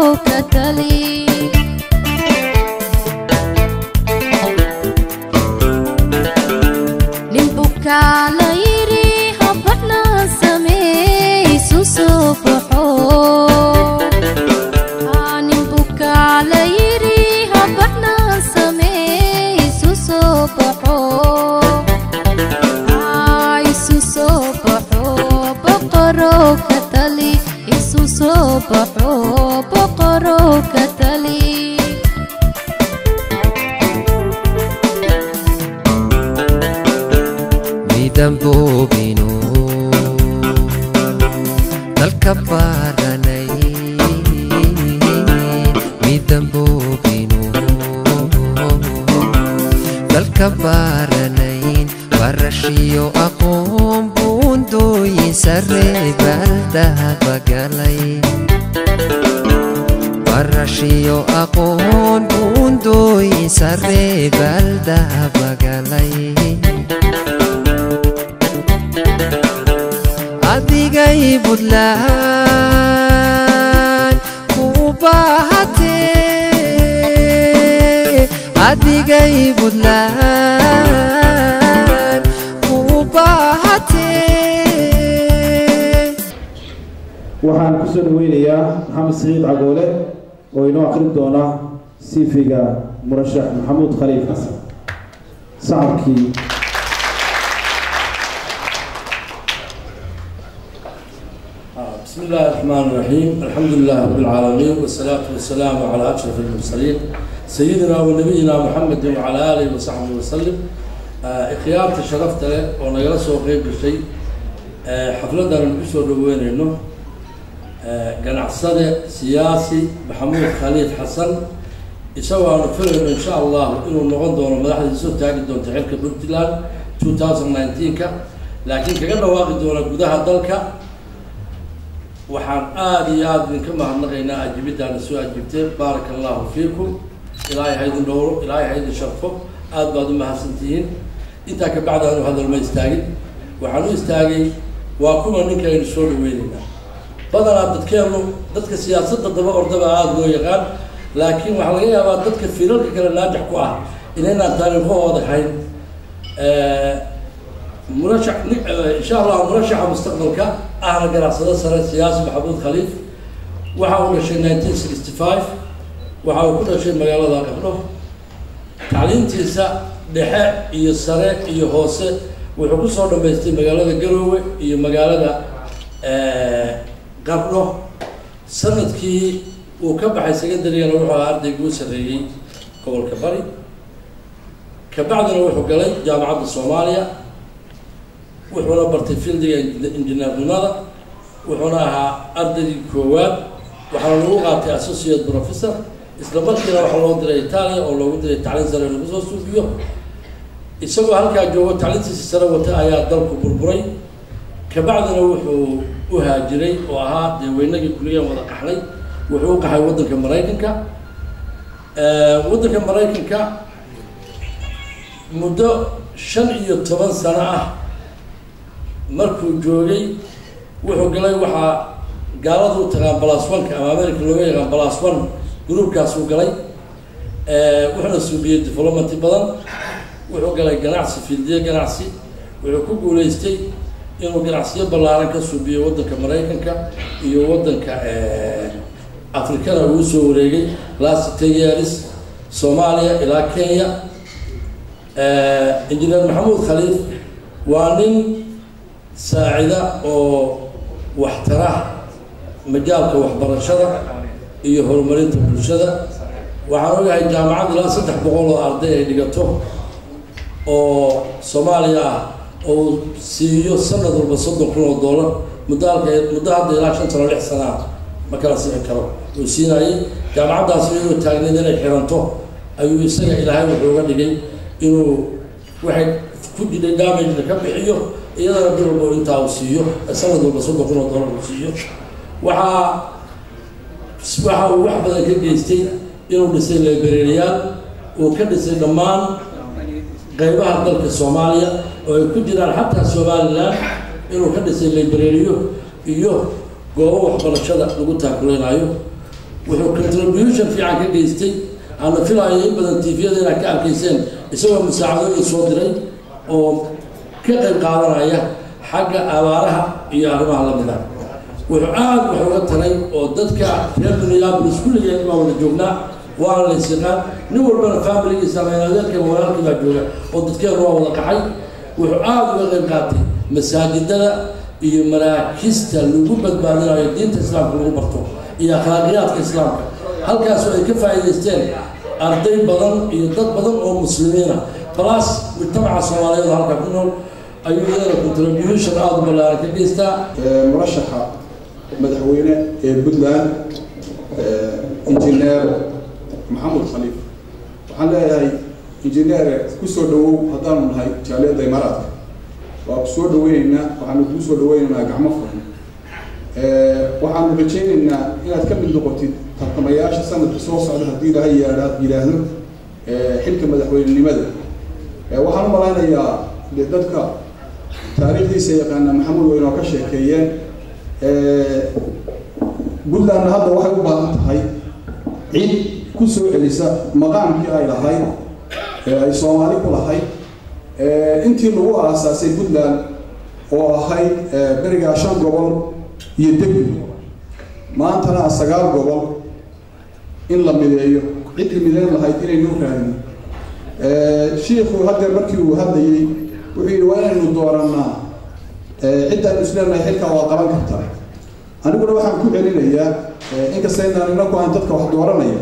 ka tali nin bukaa la yidhi habadhna samee isu soo baxo Aa, nin bukaa la yidhi habadhna samee isu soo baxo Aa, isu soo baxo boqoro ka tali isu soo baxo boqoro ka tali midamboobinu dalka baaranay midamboobinu dalka baaranayn barashiyo aqoon buundooyin sare baldahabagalay barashiyo aqoon buundooyin sare baldahabagalay adigay buntland ku baahatee adigay buntland ku baahatee waxaan ku soo dhaweynayaa maxamed saciid cagoole oo inoo akhrin doona siifiga murashax maxamuud khaliif xasan sacabkii بسم الله الرحمن الرحيم الحمد لله رب العالمين والصلاة والسلام على أشرف المرسلين سيدنا ونبينا محمد وعلى آله وصحبه وسلم اختيارت شرفت له ونجلس وقيب الشيء حفلة نبيسو دوين إنه قناع سياسي محمود خليل حسن يسوى نفرهم إن شاء الله إنه نغن دون مدحة يسوى تاقد دون تحرك بنتلان 2019 كا لكن كقلنا واقع دون قدها دلك waxaan aada iyo aada idinka mahadnaqaynaa ajibiddaana soo ajibteen baaraka allahu fiikum ilaahay ha idin dhowro ilaahay ha idin sharfo aada baad u mahadsantihiin intaa ka bacdi anu hadal ma istaagin waxaan u istaagay waa kuwa ninka aynu soo dhaweynaynaa badanaa dadkeennu dadka siyaasadda daba ordaba aada loo yaqaan laakiin waxaa laga yaabaa dadka filalka kale naajax ku ah inaynaan taariikhahooda hayn مرشح ان شاء الله مرشح مستقبلك اهلا قراصه سنه سياسي محمود خليف وحاول شيء 1965 وحاول كل شيء مقالة قبله تعليمتيسا dhexe iyo sare iyo hoose wuxuu ku soo dhamaystay magaalada garoowe iyo magaalada qardho sanadkii uu ka baxay secondarygana wuxuu ahaa ardaygii u sarreeyey gobolka bari kabacdina wuxuu galay jaamacadda soomaaliya wuxuuna bartay fieldiga injineernimada wuxuuna ahaa ardaygii koowaad waxaana lagu qaatay associate professor isla markiina waxaa loo diray italia oo loogu diray tacliin sare lagu soo suufiyo isagoo halkaa joogo tacliintiisa sare wata ayaa dalku burburay kabacdina wuxuu u haajiray oo ahaa dee weynagii kuliyaan wada qaxnay wuxuu u qaxay waddanka maraykanka waddanka maraykanka muddo shan iyo toban sano ah markuu joogay wuxuu galay waxaa gaalada u taqaan balaswanka ama america looga yaqaan balaswan gruubkaasuu galay wuxuuna suubiyey developmenti badan wuxuu galay ganacsi fiildiye ganacsi wuxuu ku guuleystay inuu ganacsiyo ballaaran ka suubiyo waddanka maraykanka iyo waddanka afrikana uu soo wareegay last ten years soomaaliya ilaa kenya injineer maxamuud khaliif waa nin saacida oo waxtara majaalka waxbarashada iyo horumarinta bulshada waxaan ogahay jaamacad ilaa saddex boqol oo arday ay dhigato oo soomaaliya ah oo siiyo sanad walba soddon kun oo dollar muddo halka muddo hadda ilaa shan sano lix sana ah ma kala sixi karo uu siinayay jaamacaddaas iyadoo taagneed inay xiranto ayuu isaga ilaahay wuxuu uga dhigay inuu waxay ku jidhay damagena ka bixiyo iyadana bil walba intaa uu siiyo sanad walba soddon kun oo dollar uu siiyo waxaa waxa uu wax badan ka geystay inuu dhisay libereeriyaal uu ka dhisay dhammaan qaybaha dalka soomaaliya oo ay ku jiraan xataa somalilan inuu ka dhisay libereeriyo iyo goobo waxbarashada lagu taakuleynaayo wuxuu contribution fiican ka geystay aana filayo in badan tviyada inaad ka arkayseen isagoo musaacadooyin soo diray oo ka qayb qaadanaya xagga abaaraha iyo arrimaha lamid ah wuxuu aada wax uga taray oo dadka reer minneapolis kulligeen baa wada joognaa waana la ysyaqaan nin walbana familigiisa adeerka walaalkii baa jooga oo dadkeenu waa wada kacay wuxuu aada uga qayb qaatay masaajidada iyo maraakista lagu badbaadinayo diinta islaamka lagu barto iyo akhlaaqiyaadka islaamka halkaasoo ay ka faa'iidaysteen arday badan iyo dad badan oo muslimiina balaas mujtamaca soomaaliyeed oo halkaa ku nool ayuu iyadana contribution aada u ballaaran ka geystaa murashaxa madaxweyne ee puntland injineer maxamed khaliif waxaan leeyahay injineere kusoo dhawow haddaanu nahay jaaliyadda imaaraadka waa ku soo dhaweyneynaa waxaanu kuu soo dhaweyneynaa gacmo furan waxaanu rajayneynaa inaad ka mid noqotid tartamayaasha sanadka soo socda haddii ilaahay yaadha yidhaahdo xilka madaxweynenimada waxaan u malaynayaa de dadka taariikhdiisa yaqaana maxamuud way inoo ka sheekeeyeen puntlandna hadda waxay u baahan tahay cid ku soo celisa maqaamkii ay lahayd ee ay soomaali ku lahayd intii lagu aasaasay puntland oo ahayd berigaa shan gobol iyo degmi maantana sagaal gobol in la mideeyo ciddii mideyn lahayd inaynu raadin shiikhu haddeer markii uu hadlayey wuxuu yidhi waa inaynu doorannaa ciddaynu isleenahay xilkaa waa qaban kartaa aniguna waxaan ku celinayaa inkasta inaan inaku aan dadka wax dooranaya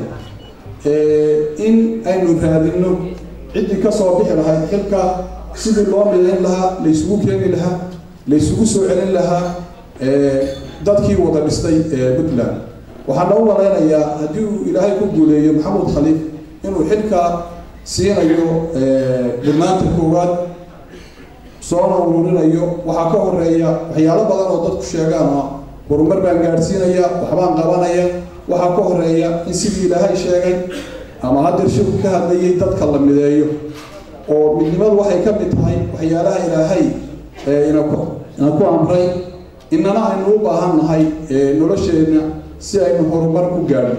in aynu raadinno ciddii ka soo bixi lahayd xilka sidii loo midayn lahaa laysugu keeni lahaa laysugu soo celin lahaa dadkii wada dhistay puntland waxaana u malaynayaa haddii uu ilaahay ku guuleeyo maxamuud khaliif inuu xilka siinayo dhirnaanta koowaad soona ururinayo waxaa ka horeeya waxyaalo badan oo dadku sheegaan oo horumar baan gaadhsiinaya waxbaan qabanaya waxaa ka horeeya in sidii ilaahay sheegay ama haddeer shirku ka hadlayay dadka la mideeyo oo midnimadu waxay ka mid tahay waxyaalaha ilaahay inaku ina ku amray inana aynu u baahan nahay nolosheenna si aynu horumar ku gaadho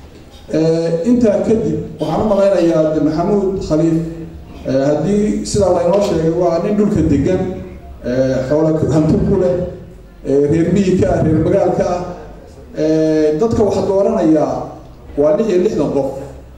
intaa kadib waxaan u malaynayaa de maxamuud khaliif haddii sidaa laynoo sheegay waa nin dhulka degan xoola hanti ku leh reer miyika ah reer magaalka ah dadka waxaa dooranayaa waa lix iyo lixdan qof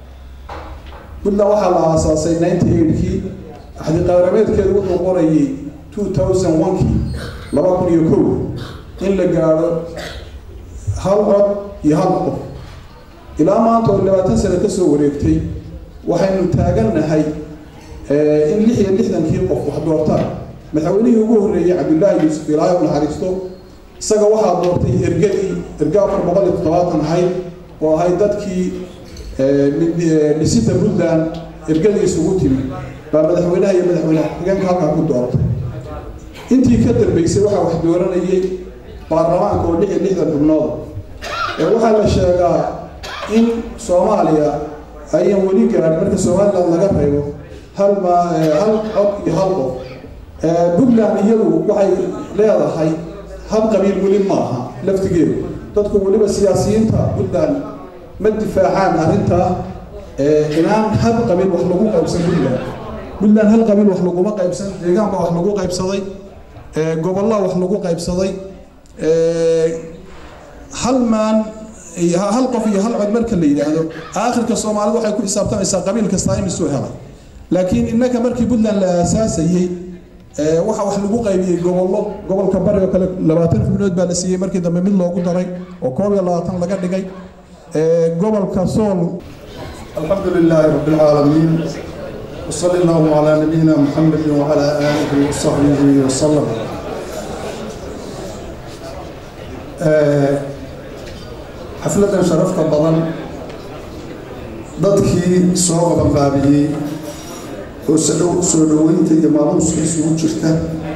puntland waxaa la aasaasay ninety eightkii axdi qaarameedkeedu wuxuu qorayay two thousand onekii laba kun iyo kow in la gaadho hal cod iyo hal qof ilaa maanta oo labaatan sano ka soo wareegtay waxaynu taagannahay in lix iyo lixdankii qof wax doortaan madaxweynihii ugu horreeyey cabdillaahi yuusuf ilaahay u naxariisto isaga waxaa doortay ergadii erga afar boqol iyo toddobaatan ahayd oo ahayd dadkii dhisida puntland ergadii isugu timi baa madaxweynaha iyo madaxweyne xigeenka halkaa ku doortay intii ka dambeysay waxaa wax dooranayay baarlamaanka oo lix iyo lixdan xubnooda waxaa la sheegaa in soomaaliya ayan weli gaadhin marka somaliland laga reebo hal ma hal cod iyo hal qof puntland iyadu waxay leedahay hal qabiil weli maaha laftigeedu dadku weliba siyaasiyiinta puntland ma difaacaan arrintaa inaan hal qabiil wax lagu qaybsan puntland puntland hal qabiil wax laguma qaybsan deegaan baa wax lagu qaybsaday gobollaa wax lagu qaybsaday hal maan hal qof iyo hal cod marka la yidhaahdo aakhirka soomaalida waxay ku xisaabtamaysaa qabiil kastaa imisuu helay laakiin innaka markii puntland la aasaasayey waxa wax lagu qaybiyey gobollo gobolka bari oo kale labaatan xubnood baa la siiyey markii dambe mid loogu daray oo koob iyo labaatan laga dhigay gobolka sool الحمد لله رب العالمين وصلى الله على نبينا محمد وعلى آله وصحبه وسلم xafladan sharafta badan dadkii soo qabanqaabiyey oo soo dhoweynta iyo maamuuska isugu jirta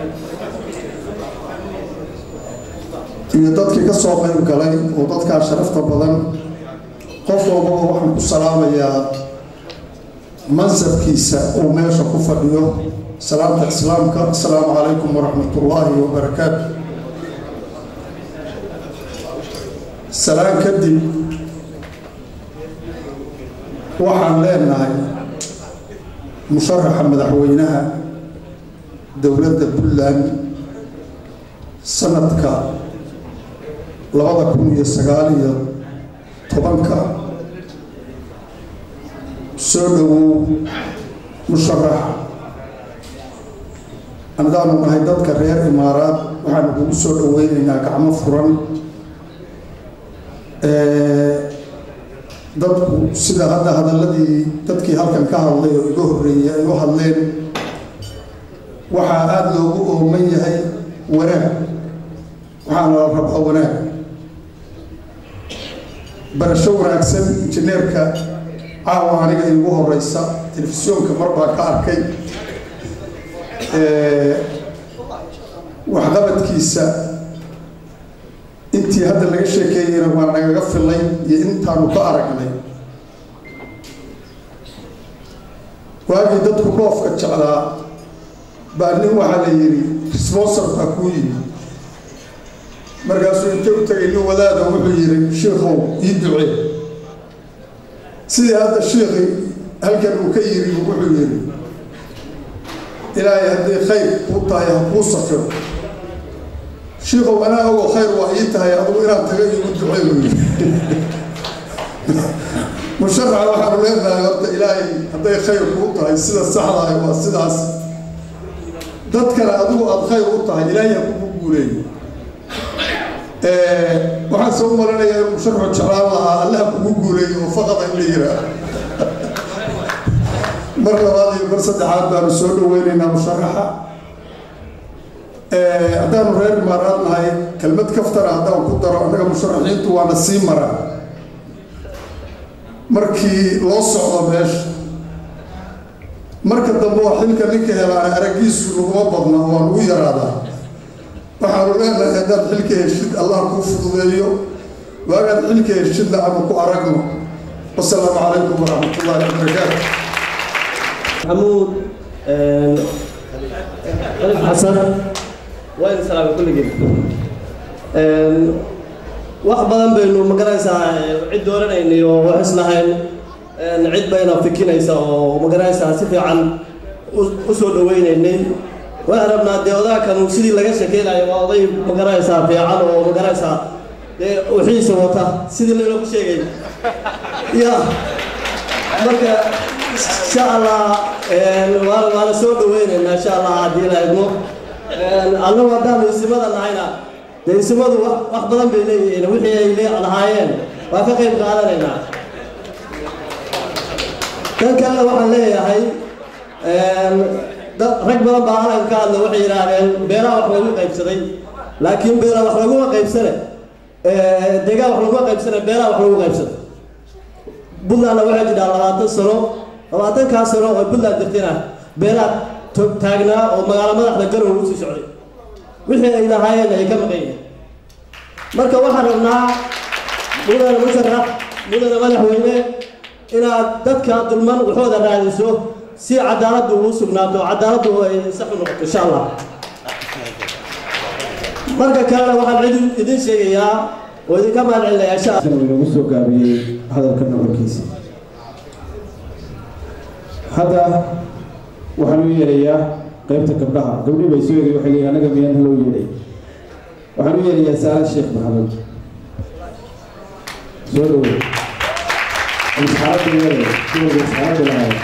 iyo dadkii ka soo qayb galay oo dadkaa sharafta badan qof walbaba waxaan ku salaamayaa mansabkiisa uu meesha ku fadhiyo salaamta islaamka asalaamu calaykum waraxmat ullaahi wabarakaatu salaan kadib waxaan leenahay musharaxa madaxweynaha dowladda puntland sanadka labada kun iyo sagaal iyo tobanka soo dhowow musharax anadaanu nahay dadka reer imaaraad waxaanu kugu soo dhoweynaynaa gacmo furan dadku sida hadda hadaladii dadkii halkan ka hadlay oo iga horreeyey ay u hadleen waxaa aada loogu ooman yahay wanaag waxaana la rabaa wanaag barasho wanaagsan injineerka caawa aniga iigu horeysa telefisyoonka mar baa ka arkay waxqabadkiisa intii hadda laga sheekeeyeyna waa nagaga filay iyo intaanu ka aragnay waagii dadku dhoofka jeclaa baa nin waxaa la yidhi responsor baa kuu yimi markaasuu intay u tagay nin wadaada wuxuu yidhi shiikow ii ducee sidii hadda shiikii halkan uu ka yiri wuxuu yidhi ilaahay haddii khayr kuu tahay ha kuu safiro shiikow anaa ogo khayr waa ii tahay adugu inaan taga iigu ducey buu yidhi musharaxa waxaanu leenahay horta ilaahay hadday khayr kuu tahay sida saxda ah waa sidaas dadkana adigu aada khayr u tahay ilaahay ha kugu guuleeyo waxaan soo maranayaa inuu musharaxu jeclaan lahaa allaha kugu guuleeyo oo faqada in la yiraa mar labaad iyo mar saddexaad baanu soo dhaweynaynaa musharaxa haddaanu reer imaaraad nahay kelmad kaftana haddaan ku daro annaga musharaxiintu waana sii mara markii loo socdo meesha marka dambe oo xilka ninka helaana araggiisu laguma badna waa lagu yaraadaa waxaanu leenahay haddaad xilka heshid allah kuu fududeeyo waagaad xilka heshidna ama ku aragno wasalaamu calaykum waraxmat ullahi wabarakaatu محمود حسن وين سلام كل جيل wax badan baynu magaranaysaa cid dooranayna iyo wax islahayn cid bayna fikinaysa oo magaranaysaa si fiican u soo dhaweynaynay waxaan rabnaa dee odaakanu sidii laga shakeynayo waa oday magaranaysaa fiican oo magaranaysaa dee wixiisa wata sidii laynoogu sheegay ya marka insha allah waan waana soo dhaweynaynaa insha allah haddii la idmo annagu haddaanu isimada nahayna dee isimadu wax wax badan bay leeyihiin wixii ay lee lahaayeen waan ka qayb qaadanaynaa tan kalena waxaan leeyahay dad rag badan baa halan ka hadla waxay yidhaahdeen beeraha wax lagu qaybsaday laakiin beeraha wax laguma qaybsane deegaan wax laguma qaybsane beeraha wax lagu qaybsado buntlandna waxay jidhaa labaatan sano labaatankaa sano oo buntland jirtayna beeraha taagnaa oo magaalo madaxda garow usii socday wixii ay lahaayeen ay ka maqan yihiin marka waxaan rabnaa mudana musharax mudana madaxweyne inaad dadka dulman waxooda raadiso si cadaaladdu uu sugnaato cadaaladdu ay sax u noqoto insha allah marka kalena waxaan cid idin sheegayaa oo idinka mahad celinayaa insha inagu soo gaabiyey hadalka nuxurkiisa hadda waxaan u yeerayaa qaybta gabdhaha gabdhii bay soo eegay waxay leeyihin anaga miyaan loo yeedhay waxaan u yeerayaa saala sheekh maxamed soo dhawow isxaaladda yeeray dumarka isxaaladda lahayd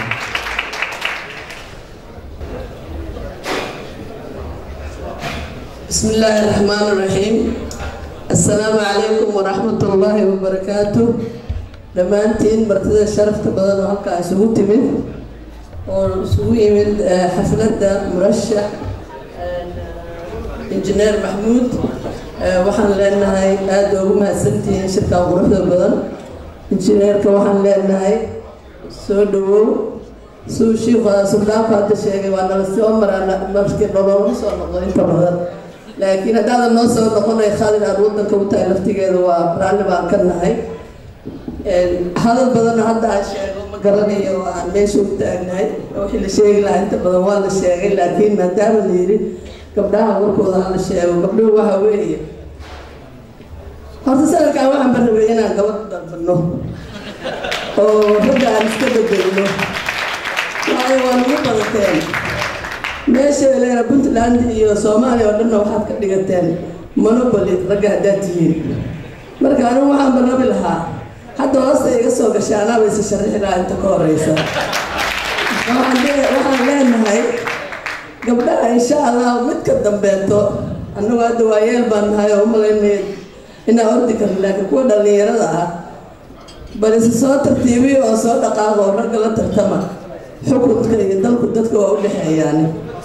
بسم الله الرحمن الرحيم السلام عليكم ورحمة الله وبركاته dhammaantiin martida sharafta badan oo halkaa isugu timid oo isugu yimid xafladda murashax injineer maxmuud waxaan leenahay aada ugu mahadsantihiin shirkan quruxda badan injineerka waxaan leenahay soo dhawow suu shiiku suldaanku hadda sheegay waa nala soo maraa markii nololama soo noqdo inta badan laakiin haddaadan noo soo noqonay khalid aan wadanka u tahay laftigeeda waa raalli baan ka nahay hadal badanna hadda aan sheego ma garanayo oo aan meesha u taagnahay wixii la sheegi lahaa inta badan waa la sheegay laakiin maadaama la yidhi gabdhaha warkooda ha la sheego gabdhuhu waxa weeye horta sanadkan waxaan ba rabay inaan gabadh dalbano oo ragga aan iska bedelno waayo waa nagu badateen meesha leena puntland iyo soomaaliya oo dhanna waxaad ka dhigateen monopoly ragga haddaad tihiin marka anigu waxaan banabi lahaa hadda hoosta iga soo gashay anaaba isa sharixi lahaa inta ka horeysa waxaan le- waxaan leenahay gabdhaha insha allah mid ka dambeeto annagu hadda waayeel baan nahay oo umalaynay inaan ordi karno laakiin kuwa dhallinyarada ah bal isa soo tartiibiyo oo soo dhaqaaqo oo ragga la tartama xukunka iyo dalku dadka waa u dhexeeyaan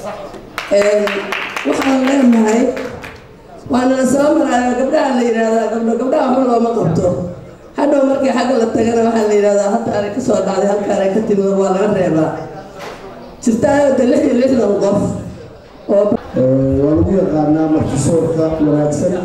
waxaan leenahay waana la soo maraayo gabdhaha la yidhaahdaa gabdho gabdhaha waxba looma qabto hadhow markii xagga la tagana waxaa la yidhahdaa halkaanay ka soo dhacday halkaanay ka timid waa laga reebaa jirtaayo de lix iyo lixdan qof oo waa lagu yaqaanaa martisoorka wanaagsan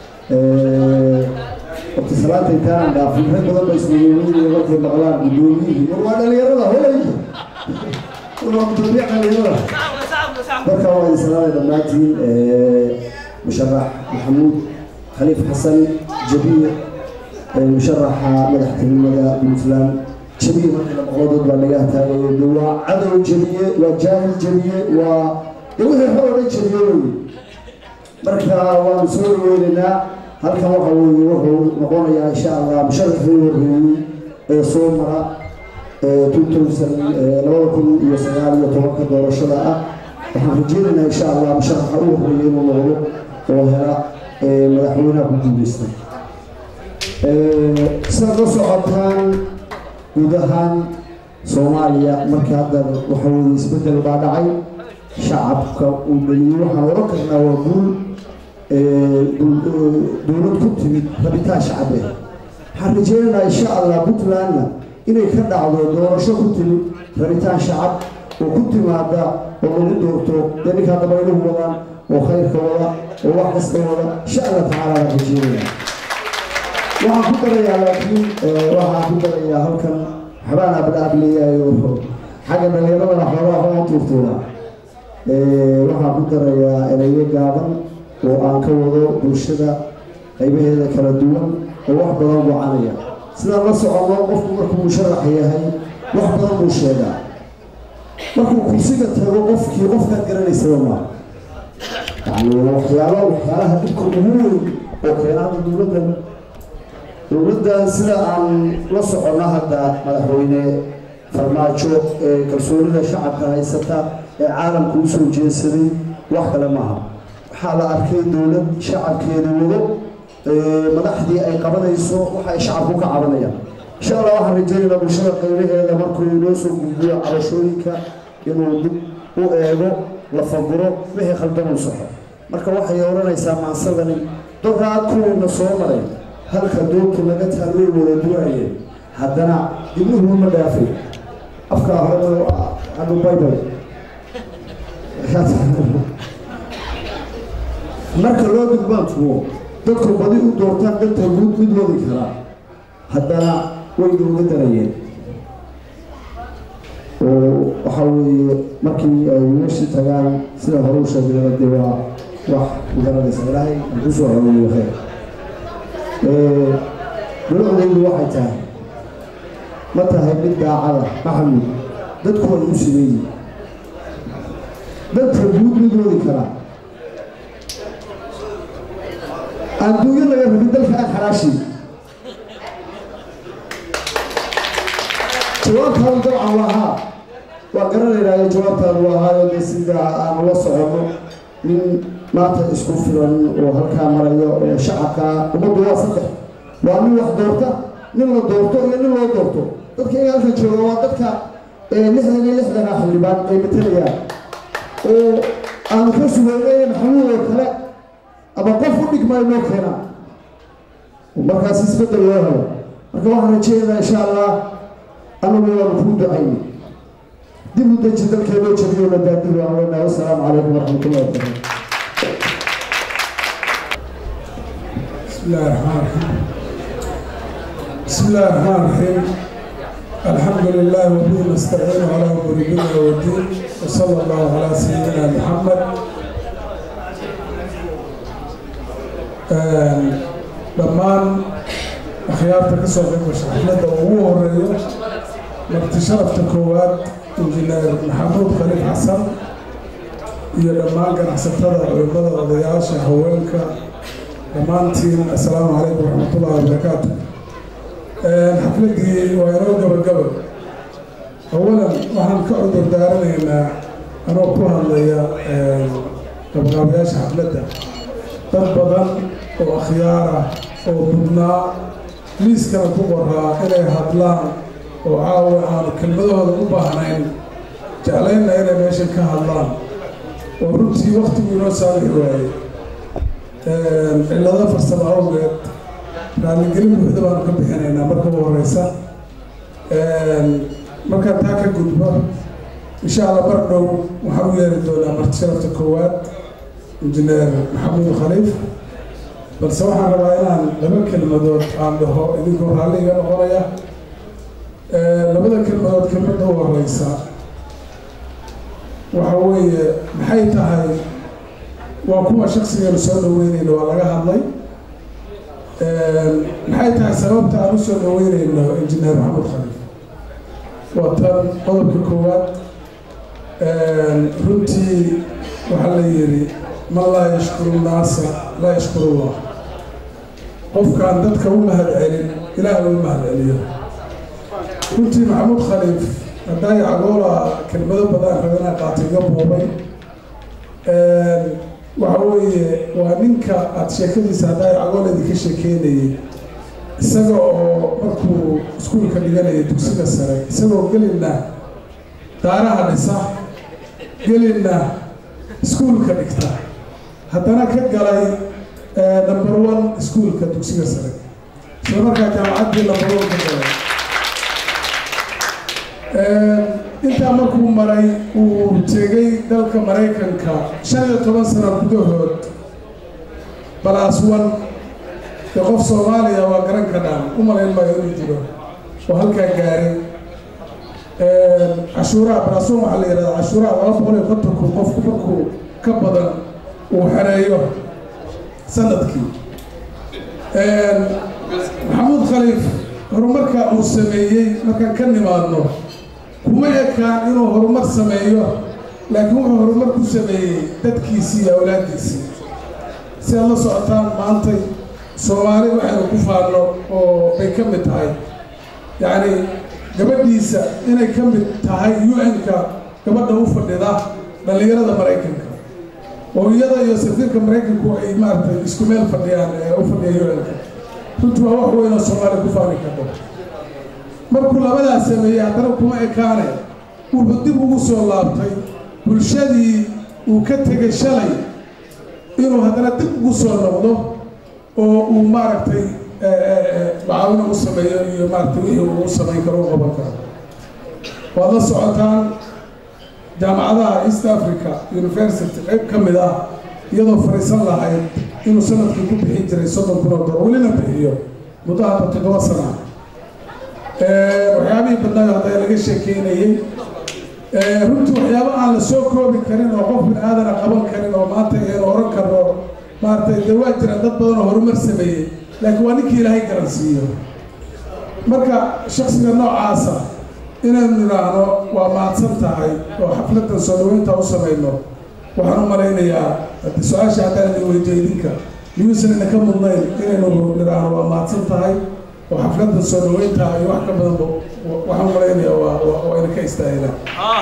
horta salaanta intaanaan dhaafin rag badan ba ismamooyinaya markay maqlaan guddoomiyihii war waa dhalinyarada holay war waa gudoomiye dhalinyarada marka waa idin salaamay dhammaantiin musharax maxamuud khaliif xasan jabiir musharaxa madaxtinimada puntland jabiir marka la maqlo dad baa laga taagayo de waa cadow jabiye waa jaahil jabiye waa de wixii hor odhan jabiye wey marka waanu soo dhaweynaynaa halkan waxa weeye wuxuu noqonayaa insha allah musharaxii horreeyey ee soo mara two thousand labada kun iyo sagaal iyo tobanka doorashada ah waxaan rajeynaynaa insha allah musharaxa u horreeyey inuu noqdo oo hela madaxweynaha ku guuleysta sidaad la socotaan guud ahaan soomaaliya markii hadda waxa weeye isbeddel baa dhacay shacabka uu dhaliyey waxaan oran karnaa waa guul dowlad ku timid rabitaan shacabeed waxaan rajeynaynaa insha allah puntlandna inay ka dhacdo doorasho ku timid rabitaan shacab oo ku timaada oo lagu doorto dee ninkaa dabayluhu wadaan oo khayrka wada oo wax kasta wada insha allah tacaala waan rajeynaya waxaan ku darayaa laakiin waxaan ku darayaa halkan waxbaan abdhaab leeyahay oo xagga dhalinyaradana xoogaa waxbaan tuurtuuraa waxaan ku darayaa erayo gaaban oo aan ka wado bulshada qaybaheeda kala duwan oo wax badan gocanaya sidaan la soconno qofku markuu musharax yahay wax badan buu sheegaa markuu kursiga tago qofkii qofkaad garanaysaba maa yani waxyaalo waxyaalaha dhibka ugu weyn oo keena hadda dowladdan dowladdan sida aan la soconno hadda madaxweyne farmaajo ee kalsoonida shacabka haysata ee caalamka usoo jeedsaday wax kale maaha waxaa la arkay dowlad shacabkeeda wado madaxdii ay qabanayso waxa ay shacabku ka cabanayaan insha allah waxaan rajeynaynaa bulshada qaybaheeda markuu inoo soo gudbiyo cabashooyinka inuu dib u eego la faguro wixii khaldan uu saxo marka waxay odhanaysaa maansadani doraad kuwiina soo maray halka doonka laga taalwey wada duwaayeen haddana dibnuhu ma dhaafay afkaa hore adu baybay marka loo gudbaan tuwo dadku badi u doortaan danta guud mid wadi karaa haddana way nooga darayeen oo waxa weeye markii ay meeshii tagaan sida hore u sheegnayna dee waa wax garanaysa ilaahay ku soo haweeyo khayr dowladaydu waxay tahay ma tahay mid daacada maxamud dadku way u simeeyi dadka guud mid wadi karaa adduunyo laga rabin dalka aan xaraashin jawaabtaadu dabcan waa haa waa garanaynaayo jawaabtaadu waa haayo dee sida aanu la soconno nin maanta isku filan oo halkaa marayo oo shacabka ummaddu waa saddex waa nin wax doorta nin la doorto iyo nin loo doorto dadka iga halkan jooga waa dadka lixdan iyo lixdana xildhibaan ay matalayaan oo aanu ka sugeynay maxamuud oo kale ama qof u dhigmay noo keenaa markaas isbeddel loo helo marka waxaan rajeynaynaa insha allah anagu waanu kuu ducayni dib u deji dalkeenoo jabiyo la daadiru aan leenahay wasalaamu calaykum waraxmatullahi wabarakatu بسم الله الرحمن الرحيم بسم الله الرحمن الرحيم الحمد لله وبه نستعين على امور الدنيا والدين وصلى الله على سيدنا محمد dhammaan akhyaarta ka soo qayb gasha xafladda ugu horeeyo marti sharafta koowaad injineer maxamuud khaliif xasan iyo dhammaan ganacsatada culimada odayaasha haweenka dhammaantiin assalaamu calaykum waraxmatullahi wabarakaatu xafladdii waa inoo gabagabo awalan waxaan ka cudur daaranaynaa anoo ku hadlaya gabagaabayaasha xafladda dad badan oo akhyaar ah oo mudnaa liiskana ku qoraa inay hadlaan oo caawa aanu kelmadahooda u baahnayn jeclaynna inay meeshan ka hadlaan oo runtii waktigu inoo saamixi waayey cillado farsamo awgeed raalligelin buuxda baanu ka bixinaynaa marka u horeysa markaan taa ka gudbo insha allah mar dhow waxaan u yeeri doonaa marti sharafta koowaad injineer maxamuud khaliif balse waxaan rabaa inaan laba kelmadood aan dhaho idinkoo raalli iga noqonaya labada kelmadood kelmadda u horeysa waxa weeye maxay tahay waa kuwa shaksigeenu soo dhaweynayno waa laga hadlay maxay tahay sababta aan u soo dhaweynayno injineer maxamuud khaliif waa tan qodobka koowaad runtii waxaa la yidhi man laa yashkuru nnaasa laa yashkuru llah qofkaan dadka u mahad celin ilaah u mahad celiyo runtii maxamuud khaliif haddaay cagoola kelmado badan rabinaa qaata iga boobay waxa weeye waa ninka aada sheekadiisa haddaay cagoola idinka sheekeynayay isaga oo markuu iskuulka dhiganaya dugsiga sare isagoo gelinna daaraha dhisa gelinna iskuulka dhigta haddana ka galay number one iskuulka dugsiga sare isla markaa jaamacaddii number one ka galay intaa markuu maray uu tegay dalka maraykanka shan iyo toban sano gudahood balaas one dee qof soomaaliya waa garan ka dhaan u malayn maayo inuu jiro oo halkaa gaaray cashuuraha balaaswan waxaa la yidhahdaa cashuuraha laba boqol iyo konton kun qofku markuu ka badan uu xereeyo sanadkii maxamuud khaliif horumarka uu sameeyey markaan ka nimaadno kuma ekaan inuu horumar sameeyo laakiin wuxuu horumar ku sameeyey dadkiisii iyo awlaaddiisii si aad la socotaan maantay soomaali waxaynu ku faanno oo bay ka mid tahay yacni gabadhiisa inay ka mid tahay u-n-ka gabadha u fadhida dhallinyarada maraykanka oo iyada iyo safiirka maraykanku ay maaragtay isku meel fadhiyaan ee u fadhiya u-n-ka runtii waa wax weynoo soomaaliya ku faani karto markuu labadaas sameeyey haddana kuma ekaane wuxuu dib ugu soo laabtay bulshadii uu ka tegay shalay inuu haddana dib ugu soo noqdo oo uu maaragtay macaawino u sameeyo iyo maaragtay wixii uu u samayn karo u qaban karo waad la socotaan jaamacadaha east africa university qayb ka mid ah iyadoo fariisan lahayd inuu sanadkii ku bixin jiray soddon kun oo dolar welina bixiyo muddo hadda toddoba sana waxyaabihii badnaayo hadda laga sheekeynayey runtii waxyaabo aan la soo koobi karin oo qof bin aadana qaban karin oo maanta aynu oran karno maaragtay dee waa jiraan dad badan oo horumar sameeyey laakiin waa ninkii ilaahay garansiiyo marka shaksiga noocaasa inaynu nidhaahno waa mahadsan tahay oo xafladan soo dhaweynta u samayno waxaan u malaynayaa haddii su-aasha haddaan idin weydiyo idinka miyuusan idinka mudnayn inaynu nidhaahno waa mahadsan tahay oo xafladan soo dhaweynta iyo wax ka badanba waxaan u malaynayaa waa waa idinka istaahilaan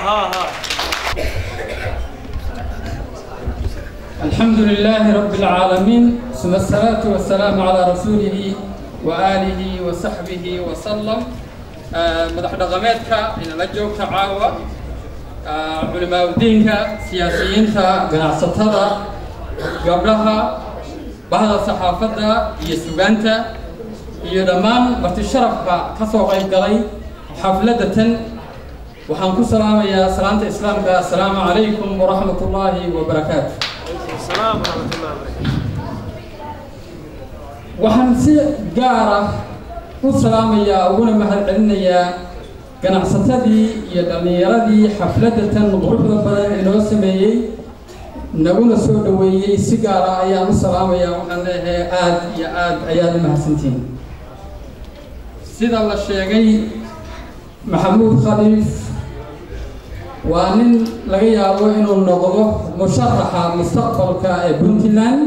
الحمد لله رب العالمين ثم الصلاة والسلام على رسوله وآله وصحبه وسلم مدح دقمتك إن لجوك تعاوى علماء الدين سياسيين قناعستها قبلها بعض الصحافة يسوغانتا يدمان برتشرف كسو غيب قلي حفلة وحن كسلام يا سلامة إسلام السلام عليكم ورحمة الله وبركاته السلام ورحمة الله وبركاته waxaan si gaar ah u salaamayaa uguna mahadcelinayaa ganacsatadii iyo dhallinyaradii xafladda tan quruxda badan ee noo sameeyey naguna soo dhoweeyey si gaar ah ayaan u salaamayaa waxaan leeyahay aada iyo aada ayaad u mahadsantihiin sida la sheegay maxamuud khaliif waa nin laga yaabo inuu noqdo musharaxa mustaqbalka ee puntland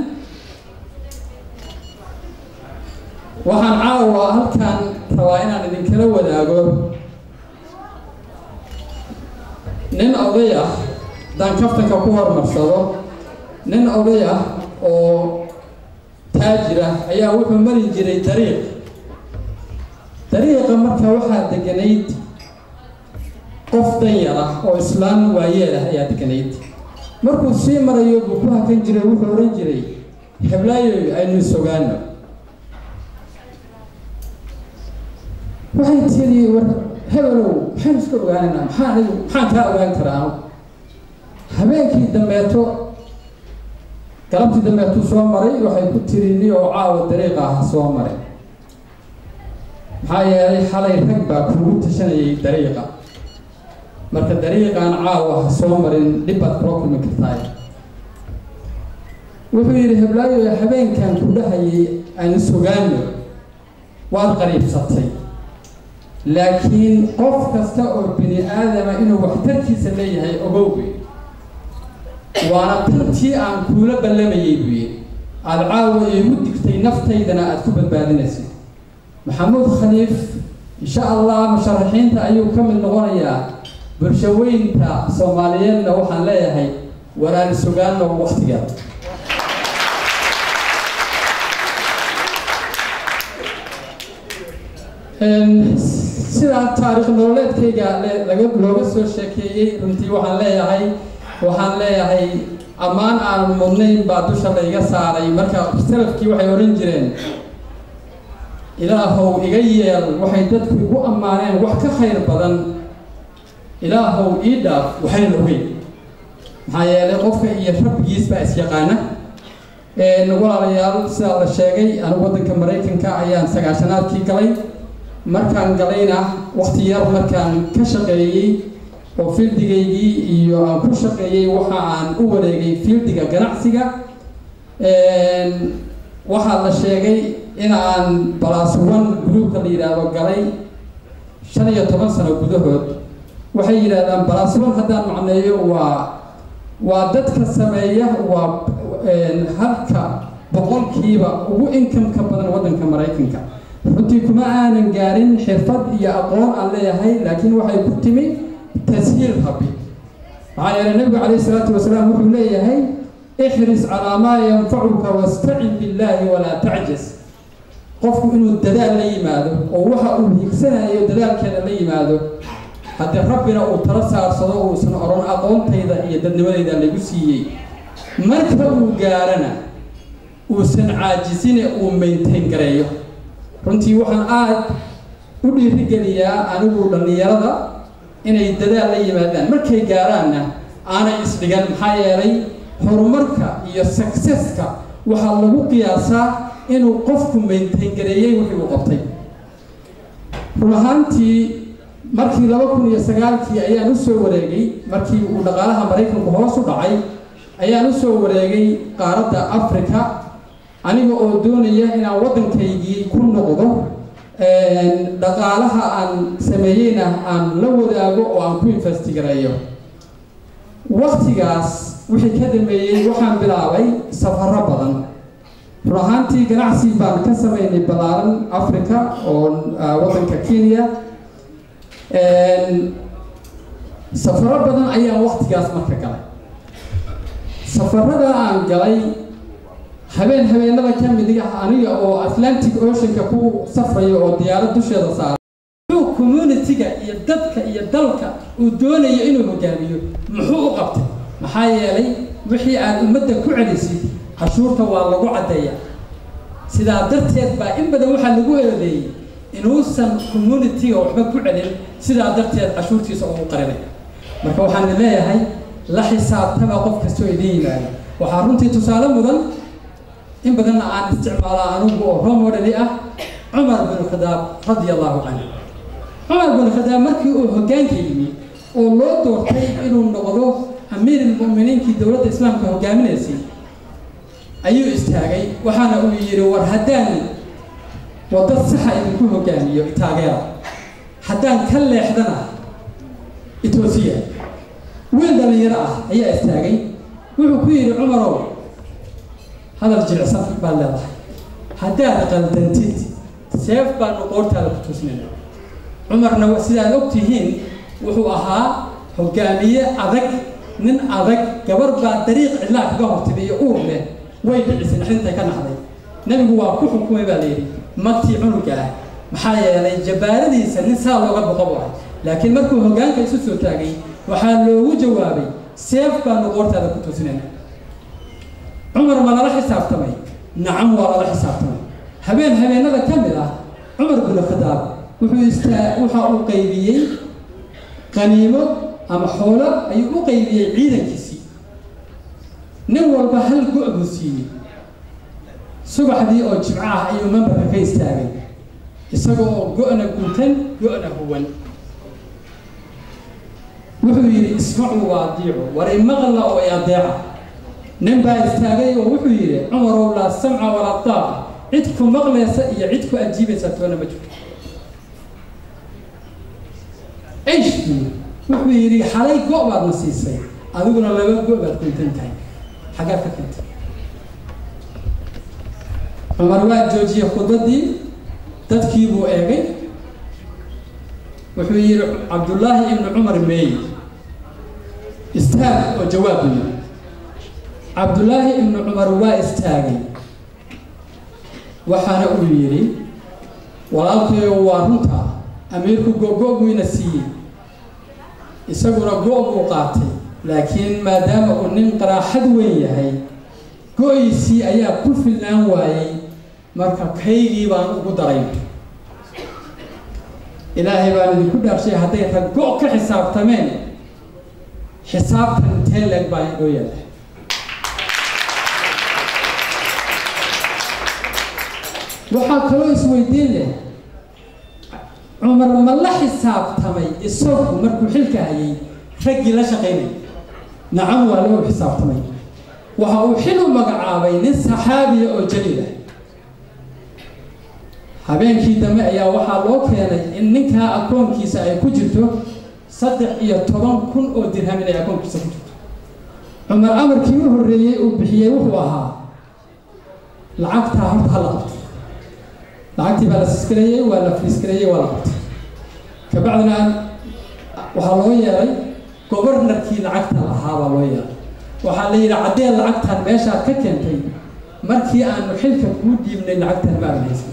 waxaan caawa halkan rabaa inaan idinkala wadaago nin oday ah haddaan kaftanka ku hormarsado nin oday ah oo taajir ah ayaa wuxuu mari jiray dariiq dariiqa marka waxaa deganayd qof danyar ah oo islaan waayeel ah ayaa deganayd markuu sii marayo buu ku hakan jiray wuxuu odhan jiray heblaayoy aynu sogaano waxay tiri war hebelow maxaynu iska ogaanaynaa maxaa anigu maxaan kaa ogaan karaa habeenkii dambeeto galabtii dambeetuu soo maray waxay ku tiri ni oo caawa dariiqa ah soo maray maxaa yeelay xalay rag baa kuugu tashanayay dariiqa marka dariiqaan caawa ha soo marin dhib baad kula kulmi kartaay wuxuu yidhi heblaayo habeenkan ku dhahayay aan sugaano waad qariibsatay laakiin qof kasta oo bini aadama inuu waxtarkiisa leeyahay ogowbe waana tantii aan kuula ballamayay buu yidhi aada caawa iigu digtay naftaydana aada ku badbaadinaysid maxamuud khaliif insha allah musharaxiinta ayuu ka mid noqonayaa bulshaweynta soomaaliyeedna waxaan leeyahay waraani sugaano waktiga sidaa taariikh nololeedkayga laga looga soo sheekeeyey runtii waxaan leeyahay waxaan leeyahay ammaan aan mudnayn baa dusha layga saaray marka salafkii waxay odhan jireen ilaahow iga yeel waxay dadku igu ammaaneen wax ka khayr badan ilaahow ii dhaaf waxayna ogeyn maxaa yeelay qofka iyo rabbigiis baa isyaqaana walaalayaal sidaa la sheegay anigu waddanka maraykanka ayaan sagaashanaadkii galay markaan galayna wakti yar markaan ka shaqeeyey oo fieldigaygii iyo aan ku shaqeeyey waxa aan u wareegay fieldiga ganacsiga waxaa la sheegay in aan balas one groupka la yidhaahdo galay shan iyo toban sano gudahood waxay yidhahdaan balas one haddaan macneeyo waa waa dadka sameeya waa halka boqolkiiba ugu inkamka badan waddanka maraykanka runtii kuma aanan gaarin xirfad iyo aqoon aan leeyahay laakiin waxay ku timi tashiil rabbi maxaa yeelay nabigu calayhi salaatu wasalaam wuxuu leeyahay ixris calaa maa yanfacuka wastacin billaahi walaa tacjas qofku inuu dadaal la yimaado oo waxa uu hiigsanayo dadaalkeeda la yimaado haddii rabbina uu tala saarsado uusan odhan aqoontayda iyo dadnimadayda lagu siiyey marka uu gaarana uusan caajisine uu maintain gareeyo runtii waxaan aada u dhiirigeliyaa anigu dhallinyarada inay dadaal la yimaadaan markay gaaraanna aanay isdhigan maxaa yeelay horumarka iyo successka waxaa lagu qiyaasaa inuu qofku maintain gareeyey wixii uu qabtay run ahaantii markii laba kun iyo sagaalkii ayaan usoo wareegay markii uu dhaqaalaha maraykanku hoos u dhacay ayaan usoo wareegay qaaradda africa aniga oo doonaya inaan waddankaygii ku noqdo dhaqaalaha aan sameeyeyna aan la wadaago oo aan ku investigareeyo waktigaas wixii ka dambeeyey waxaan bilaabay safaro badan run ahaantii ganacsi baan ka sameynay ballaaran africa oo waddanka kenya safaro badan ayaan waktigaas marka galay safarada aan galay habeen habeenada ka mid ah aniga oo atlantic oceanka ku safrayo oo diyaarad dusheeda saara muxuu communitiga iyo dadka iyo dalka uu doonayo inuu hogaamiyo muxuu u qabtay maxaa yeelay wixii aad ummadda ku celisid cashuurta waa lagu caddeeya sidaa darteed baa in badan waxaa lagu eedeeyey inuusan communitiga waxba ku celin sidaa darteed cashuurtiisa ugu qarinay marka waxaan leeyahay la xisaabtama qof kastoo idin yimaado waxaa runtii tusaale mudan in badanna aan isticmaalaa anigu oo romodeli ah cumar bin khadaab radia allahu canhu cumar bin khadaab markii uu hoggaanka yimi oo loo doortay inuu noqdo amiir ilmu'miniinkii dowladda islaamka hogaaminaysay ayuu istaagay waxaana uu yidhi war haddaan wadda saxa idinku hogaamiyo taageera haddaan ka leexdana etoosiya wiil dhalinyaro ah ayaa istaagay wuxuu ku yidhi cumarow hadal jilicsan baad leedahay haddaad qaldantid seef baanu qoortaada ku tuusnayna cumarna sidaad og tihiin wuxuu ahaa hogaamiye adag nin adag gabar baa dariiq cidlaa kaga hortibay iyo uur leh way dhicisay naxdintay ka naxday nebigu waa ku xukumay baa layidhi magtii cunuga ah maxaa yeelay jabaaradiisa nin saa looga boqo bu ahay laakiin markuu hoggaanka isu soo taagay waxaa loogu jawaabay seef baanu qoortaada ku tuusinayna cumar ma lala xisaabtamay nacam waa lala xisaabtamay habeen habeenada ka mid ah cumar binu khadaab wuxuu istaa waxa uu qaybiyey qaniimo ama xoolo ayuu u qaybiyey ciidankiisii nin walba hal go' buu siiyey subaxdii oo jimco ah ayuu membarka ka istaagay isaga oo go-na guntan go-na huwan wuxuu yidhi ismacuu wa adiicu war imaqla oo i adeeca nin baa istaagay oo wuxuu yidhi cumarow laa samca walaa daaqa cid ku maqlaysa iyo cid ku ajiibaysa toona ma jirto ish wuxuu yidhi xalay go' baadna siisay adiguna laba go' baad kuntan tahay xaggaad ka keentay cumar waa joojiyey khudbadii dadkii buu eegay wuxuu yidhi cabdullaahi ibnu cumar meey istaag oo jawaab buu yidhi cabdullaahi ibnu cumar waa istaagay waxaana uu yidhi walaalkayo waa runta amiirku go-go buyna siiyey isaguna go- buu qaatay laakiin maadaama uu nin qaraaxad weyn yahay go-iisii ayaa ku filnaan waayey marka kaygii baan ugu daray ilaahay baan idinku dhaarshay hadday rag go' ka xisaabtameen xisaabtan intee leeg baa inoo yaala waxaa kaloo isweydiin leh cumar ma la xisaabtamay isagu markuu xilka hayay raggii la shaqaynay nacam waa loo xisaabtamay waxa uu xil u magacaabay nin saxaabiya oo jaliil ah habeenkii dambe ayaa waxaa loo keenay in ninkaa akoonkiisa ay ku jirto saddex iyo toban kun oo dirham inay akoonkiisa ku jirto cumar amarkii u horreeyey uu bixiyey wuxuu ahaa lacagtaa horta hala qabto lacagtii baa la siskareeyey waa la fiiskareeyey waa la qabtay kabacdina waxaa loo yeelay gobornarkii lacagta lahaa baa loo yeelay waxaa la yidhi caddeen lacagtan meeshaad ka keentay markii aanu xilka kuu dhiibnay lacagtan ma aadan haysan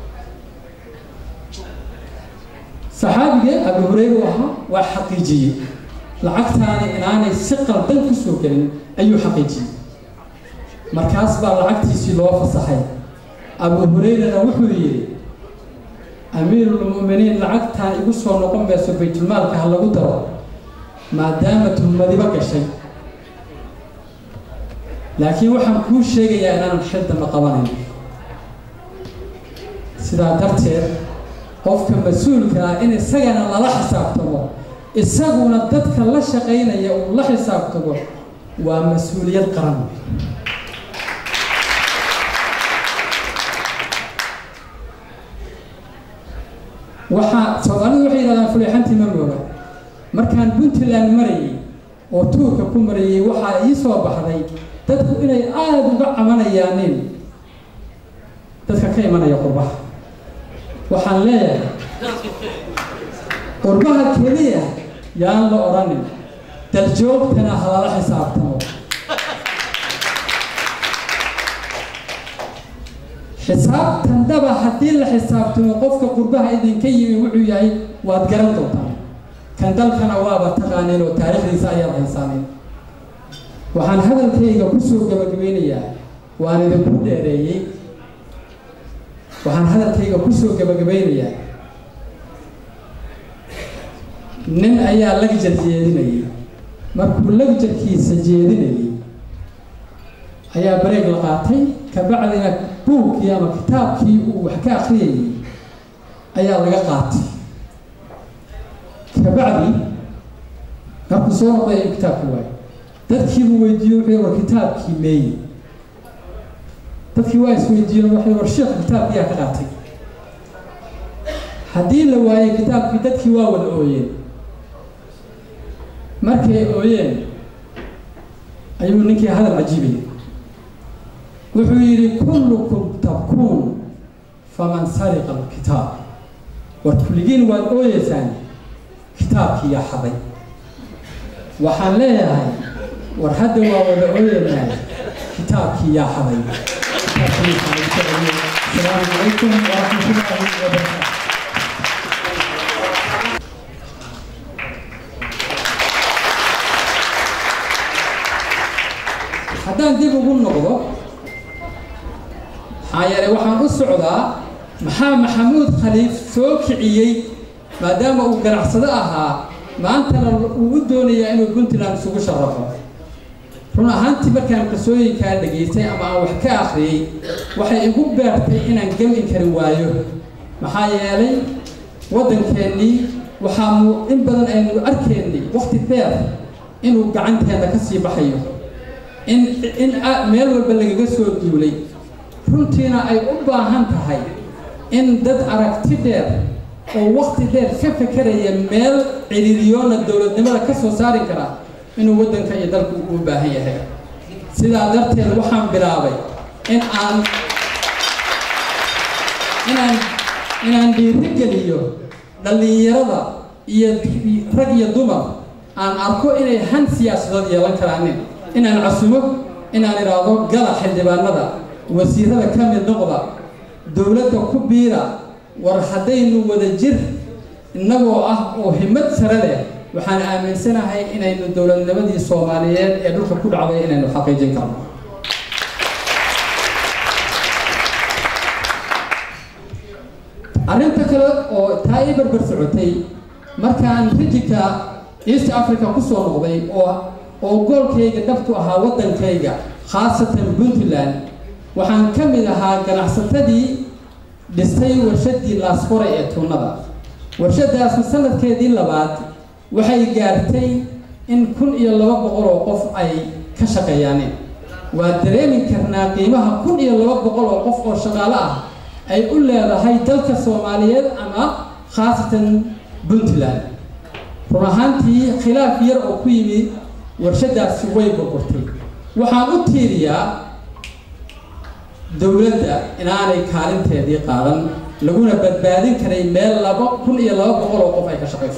saxaabigee abu hureyre u ahaa waa xaqiijiyey lacagtaani inaanay si qaldan ku soo gelin ayuu xaqiijiyey markaas baa lacagtiisii loo fasaxay abu hureyrena wuxuu yidhi amiirulmu'miniin lacagtaan igu soo noqon mayso baytulmaalka ha lagu daro maadaama tuhmadiba gashay laakiin waxaan kuu sheegayaa inaanan xil dambe qabanayn sidaa darteed qofka mas-uulka ah in isagana lala xisaabtamo isaguna dadka la shaqaynaya uu la xisaabtamo waa mas-uuliyad qaran waxaa soomaalidu waxay yidhahdaan fuleexantii ma mooga markaan puntland marayay oo tuurka ku marayay waxaa ii soo baxday dadku inay aada uga cabanayaanin dadka ka imanaya qurbaha waxaan leeyahay qurbaha keliya yaan la odhanin daljoogtana halala xisaabtamo xisaabtan daba haddii la xisaabtamo qofka qurbaha idinka yimi wuxuu yahay waad garan doontaan kan dalkana waaba taqaaneen oo taariikhdiisa ayaad haysaaneen waxaan hadalkayga kusoo gabagabeynayaa waan idinku dheereeyey waxaan hadalkayga kusoo gabagabeynayaa nin ayaa lagjar jeedinayay markuu lagjarkiisa jeedinayay ayaa bareeg la qaatay kabacdina buugkii ama kitaabkii uu wax ka akriyayay ayaa laga qaatay kabacdi markuu soo noqday ayuu kitaabkii waayo dadkiibuu weydiiye wuxuu war kitaabkii meeye dadkii waa isweydiiyeen waxay war sheekhu kitaabkiyaa ka qaatay haddii la waayey kitaabkii dadkii waa wada ooyeen markay ooyeen ayuu ninkii hadal cajiibaya wuxuu yidhi kullukum tabkuun faman sariqa alkitaab war kulligiin waad ooyeysaan kitaabkii yaa xaday waxaan leeyahay war hadda waa wada ooyeynaa kitaabkii yaa xaday asalaamu calaykum waraxmatullaahi wabarakaatu haddaan dib ugu noqdo maxaa yeelay waxaan u socdaa maxaa maxamuud khaliif soo kiciyey maadaama uu ganacsado ahaa maantana uu u doonayaa inuu puntland isugu sharafo run ahaantii markaan qisooyinkaa dhegaystay ama aan wax ka akhriyey waxay igu beertay inaan gami kari waayo maxaa yeelay waddankeennii waxaanu in badan aynu arkaynay waqti dheer inuu gacanteenna ka sii baxayo in in meel walba lagaga soo duulay runtiina ay u baahan tahay in dad aragti dheer oo waqti dheer ka fekeraya meel ciriiriyoona dowladnimada ka soo saari kara inuu waddanka iyo dalku u baahan yahay sidaa darteed waxaan bilaabay in aan inaan inaan dhiirigeliyo dhallinyarada iyo rag iyo dumar aan arko inay han siyaasadood yeelan karaanin inaan casumo inaan idhaahdo gala xildhibaanada wasiirada ka mid noqda dowladda ku biira war haddaynu wada jir innagoo ah oo himad sare leh waxaan aaminsanahay inaynu dowladnimadii soomaaliyeed ee dhulka ku dhacday inaynu xaqiijin karno arrinta kale oo taa ii barbar socotay markaan rijinka east africa ku soo noqday oo oo goolkayga dhabtu ahaa waddankayga khaasatan puntland waxaan ka mid ahaa ganacsatadii dhistay warshadii laasqore ee tuunada warshadaasna sanadkeedii labaad waxay gaartay in kun iyo laba boqol oo qof ay ka shaqeeyaaneen waa dareemi karnaa qiimaha kun iyo laba boqol oo qof oo shaqaale ah ay u leedahay dalka soomaaliyeed ama khaasatan puntland run ahaantii khilaaf yar oo ku yimid warshadaasi way burburtay waxaan u tiiriyaa dowladda inaanay kaalinteedii qaadan laguna badbaadin karay meel laba kun iyo laba boqol oo qof ay ka shaqayso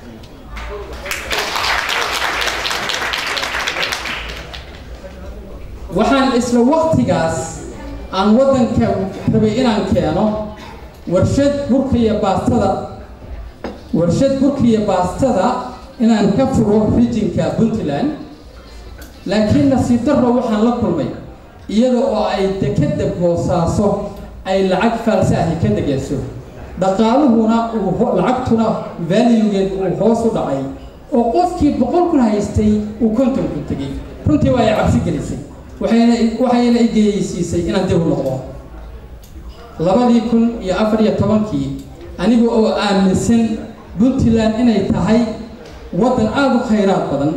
waxaan isla waqtigaas aan waddanka rabay inaan keeno warshad burka iyo baastada warshad burka iyo baastada inaan ka furo rijinka puntland laakiin nasiib darro waxaan la kulmay iyada oo ay dekeda boosaaso ay lacag faalse ahi ka degeyso dhaqaaluhuna uu lacagtuna valuegeed uu hoos u dhacay oo qofkii boqol kun haystay uu konton ku tegey runtii waa ay cabsi gelisay waxayna waxayna igeyeysiisay inaan dib u noqdo labadii kun iyo afar iyo tobankii aniga oo aaminsan puntland inay tahay waddan aada u khayraad badan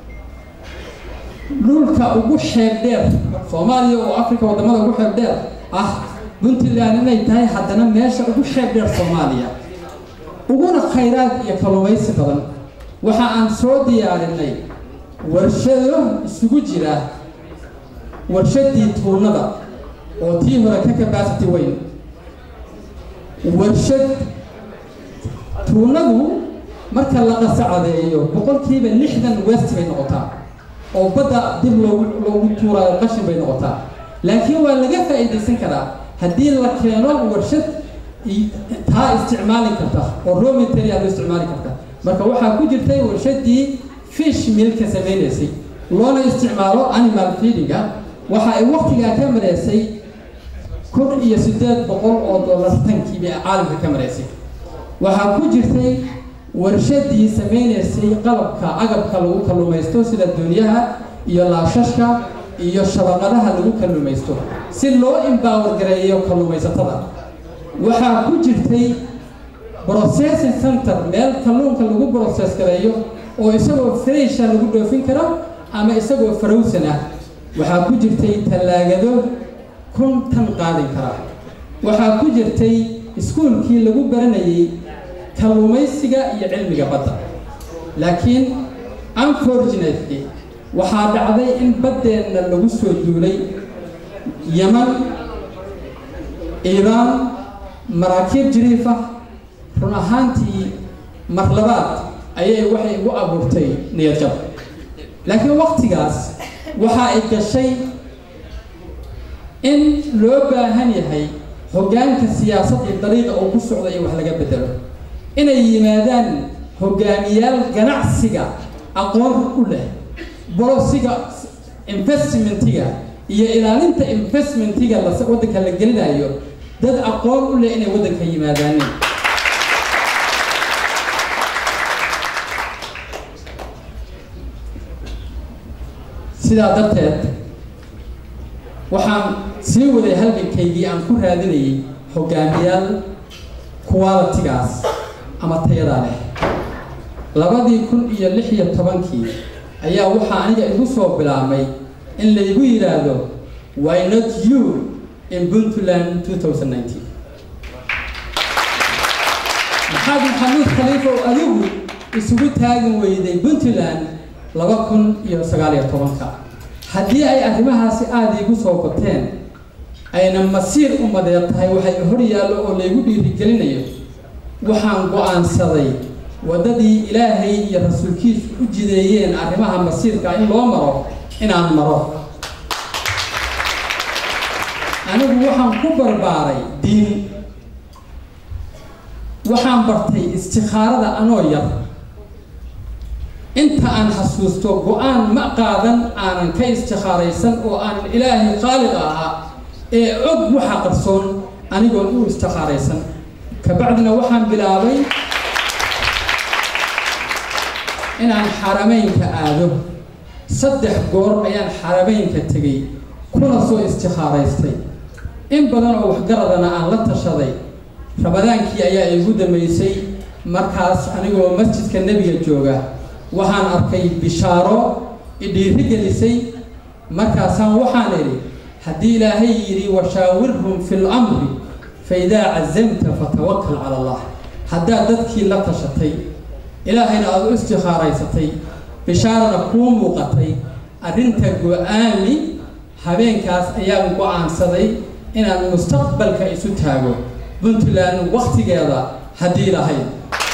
dhulka ugu xeeb dheer soomaaliya oo africa waddamada ugu xeeb dheer ah puntland inay tahay haddana meesha ugu xeeb dheer soomaaliya uguna khayraad iyo kalluumaysi badan waxa aan soo diyaarinay warshado isugu jira warshadii tuunada oo tii hore ka capacity weyn warshad tuunadu marka la qasacadeeyo boqolkiiba lixdan west bay noqotaa oo badda dib loogu loogu tuuraayo qashin bay noqotaa laakiin waa laga faa'iidaysan karaa haddii la keeno warshad taa isticmaali karta oo raw material loo isticmaali karta marka waxaa ku jirtay warshadii fish milka samaynaysay loona isticmaalo animal feedinga waxa ay waqtigaa ka mareysay kun iyo siddeed boqol oo dollar tankiiba caalamka ka mareysay waxaa ku jirtay warshadii samaynaysay qalabka agabka lagu kalluumaysto sida doonyaha iyo laashashka iyo shabaqadaha lagu kalluumaysto si loo empower gareeyo kalluumaysatada waxaa ku jirtay processing center meel kalluunka lagu process gareeyo oo isagoo fresha lagu dhoofin karo ama isagoo farowsan ah waxaa ku jirtay tallaagado kun tan qaadin kara waxaa ku jirtay iskuulkii lagu baranayay kalluumaysiga iyo cilmiga badda laakiin unfortunately waxaa dhacday in baddeenna lagu soo duulay yeman iiraan maraakiib jiriif ah run ahaantii mar labaad ayay waxay igu abuurtay niyadjab laakiin waqtigaas waxa ay gashay in loo baahan yahay hoggaanka siyaasadda dariiqa uu ku socda in wax laga bedelo inay yimaadaan hogaamiyaal ganacsiga aqoon u leh bolosiga investmentiga iyo ilaalinta investmentiga waddanka la gelinayo dad aqoon u leh inay waddanka yimaadaan sidaa darteed waxaan sii waday halgankaygii aan ku raadinayay hogaamiyaal qualitigaas ama tayadaa leh labadii kun iyo lix iyo tobankii ayaa waxaa aniga igu soo bilaabmay in laygu yidhaahdo why not you in puntland 2019 maxaad maxamuud khaliifa oo adigu isugu taagin weyday puntland laba kun iyo sagaal iyo tobanka haddii ay arrimahaasi aada iigu soo bateen ayna masiir umadeed tahay waxay hor yaallo oo laygu dhiirigelinayo waxaan go-aansaday waddadii ilaahay iyo rasuulkiisu u jideeyeen arrimaha masiirka in loo maro inaan maro anigu waxaan ku barbaaray diin waxaan bartay istikhaarada anoo yar inta aan xasuusto go-aan ma qaadan aanan ka istikhaaraysan oo aanan ilaahay khaaliqa ahaa ee og waxa qarsoon anigoon u istikhaaraysan kabacdina waxaan bilaabay inaan xarameynka aado saddex goor ayaan xarameynka tegay kuna soo istikhaaraystay in badan oo waxgaradana aan la tashaday ramadaankii ayaa igu dambeysay markaas anigoo masjidka nebiga jooga waxaan arkay bishaaro idhiiri gelisay markaasaan waxaan idhi haddii ilaahay yidhi washaawirhum fi lamri fa idaa cazamta fatawakal cala allah haddaad dadkii la tashatay ilaahayna aada u istikhaaraysatay bishaarana kuu muuqatay arrinta go-aami habeenkaas ayaan go-aansaday inaan mustaqbalka isu taago puntland waktigeeda haddii lahayd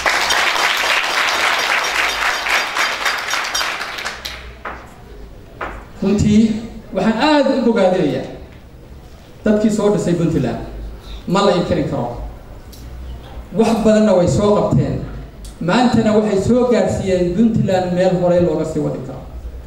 runtii waxaan aada u bogaadinayaa dadkii soo dhisay puntland ma la inkarin karo wax badanna way soo qabteen maantana waxay soo gaarsiiyeen puntland meel horey looga sii wadi karo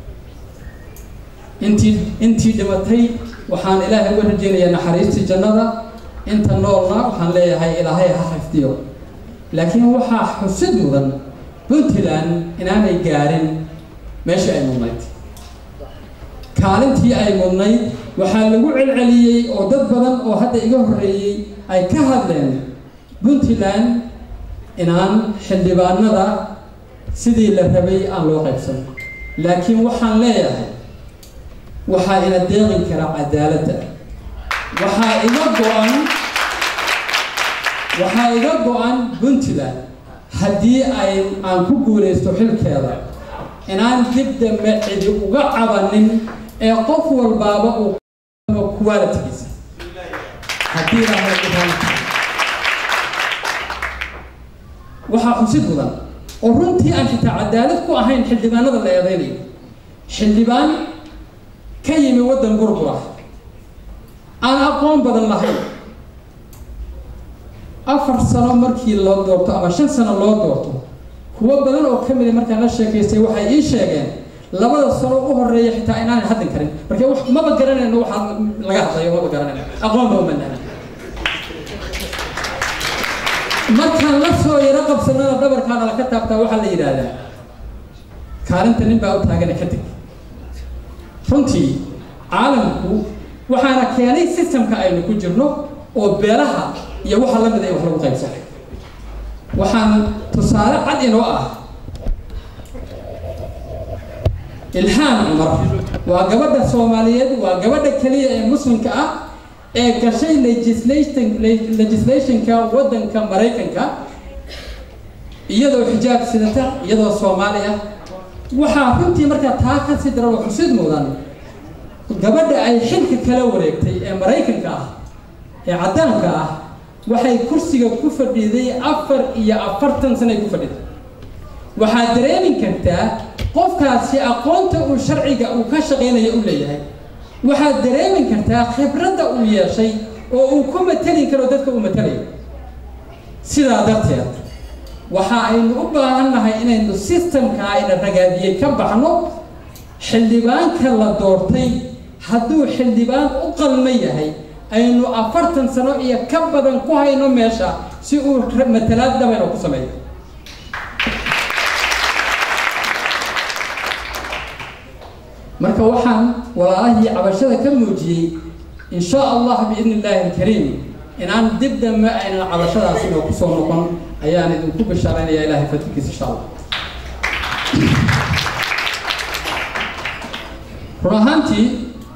intii intii dhimatay waxaan ilaahay uga rajeynayaa naxariistii jannada inta noolna waxaan leeyahay ilaahay ha xifdiyo laakiin waxaa xusid mudan puntland inaanay gaarin meeshii ay mudnayd kaalintii ay mudnayd waxaa lagu celceliyey oo dad badan oo hadda iga horreeyey ay ka hadleen puntland inaan xildhibaanada sidii la rabay aan loo qaybsan laakiin waxaan leeyahay waxaa ina deeqin kara cadaaladda waxaa iga go-an waxaa iga go-an puntland haddii ay aan ku guulaysto xilkeeda inaan dib dambe cidi uga cabanin ee qof walbaaba uu qualitigiisa haddii waxaa xusid mudan oo runtii aan xitaa cadaalad ku ahayn xildhibaanada la eedeynayo xildhibaan ka yimi waddan burbura aan aqoon badan lahayn afar sano markii loo doorto ama shan sano loo doorto kuwo badan oo ka mida markaan la sheekaystay waxay ii sheegeen labada sano u horeeya xitaa inaanan hadlin karin marka wax maba garanayno waxaa laga hadlayo maba garanayno aqoonba uma nahan markaan la soo yaro qabsanana dhabarkaana laka taabtaa waxaa la yidhaahdaa kaalinta nin baa u taagana kadib runtii caalamku waxaana keenay systemka aynu ku jirno oo beelaha iyo waxa la mid ay wax lagu qaybsanay waxaan tusaale cad inoo ah ilhaan cumar waa gabadha soomaaliyeed waa gabadha keliya ee muslimka ah ee gashay legislation legislationka waddanka maraykanka iyadoo xijaab sidata iyadoo soomaali ah waxaa runtii markaa taa ka sii daran oo xusid mudan gabadha ay xilka kala wareegtay ee maraykanka ah ee caddaanka ah waxay kursiga ku fadhiday afar iyo afartan sano ay ku fadhiday waxaad dareemi kartaa qofkaasi aqoonta uu sharciga uu ka shaqaynayo u leeyahay waxaad dareemi kartaa khibradda uu yeeshay oo uu ku mateli karo dadka uu matelayo sidaa darteed waxa aynu u baahannahay inaynu sistamka ayna ragaadiyey ka baxno xildhibaanka la doortay hadduu xildhibaan u qalma yahay aynu afartan sano iyo ka badan ku hayno meesha si uu matalaad dhabayna ku sameeyo marka waxaan walaalahii cabashada ka muujiyey in sha allah biidni illaahi alkariim inaan dib dambe aynan cabashadaasi inoo kusoo noqon ayaan idinku bishaaraynaya ilahay fadilkiisa insha allah run ahaantii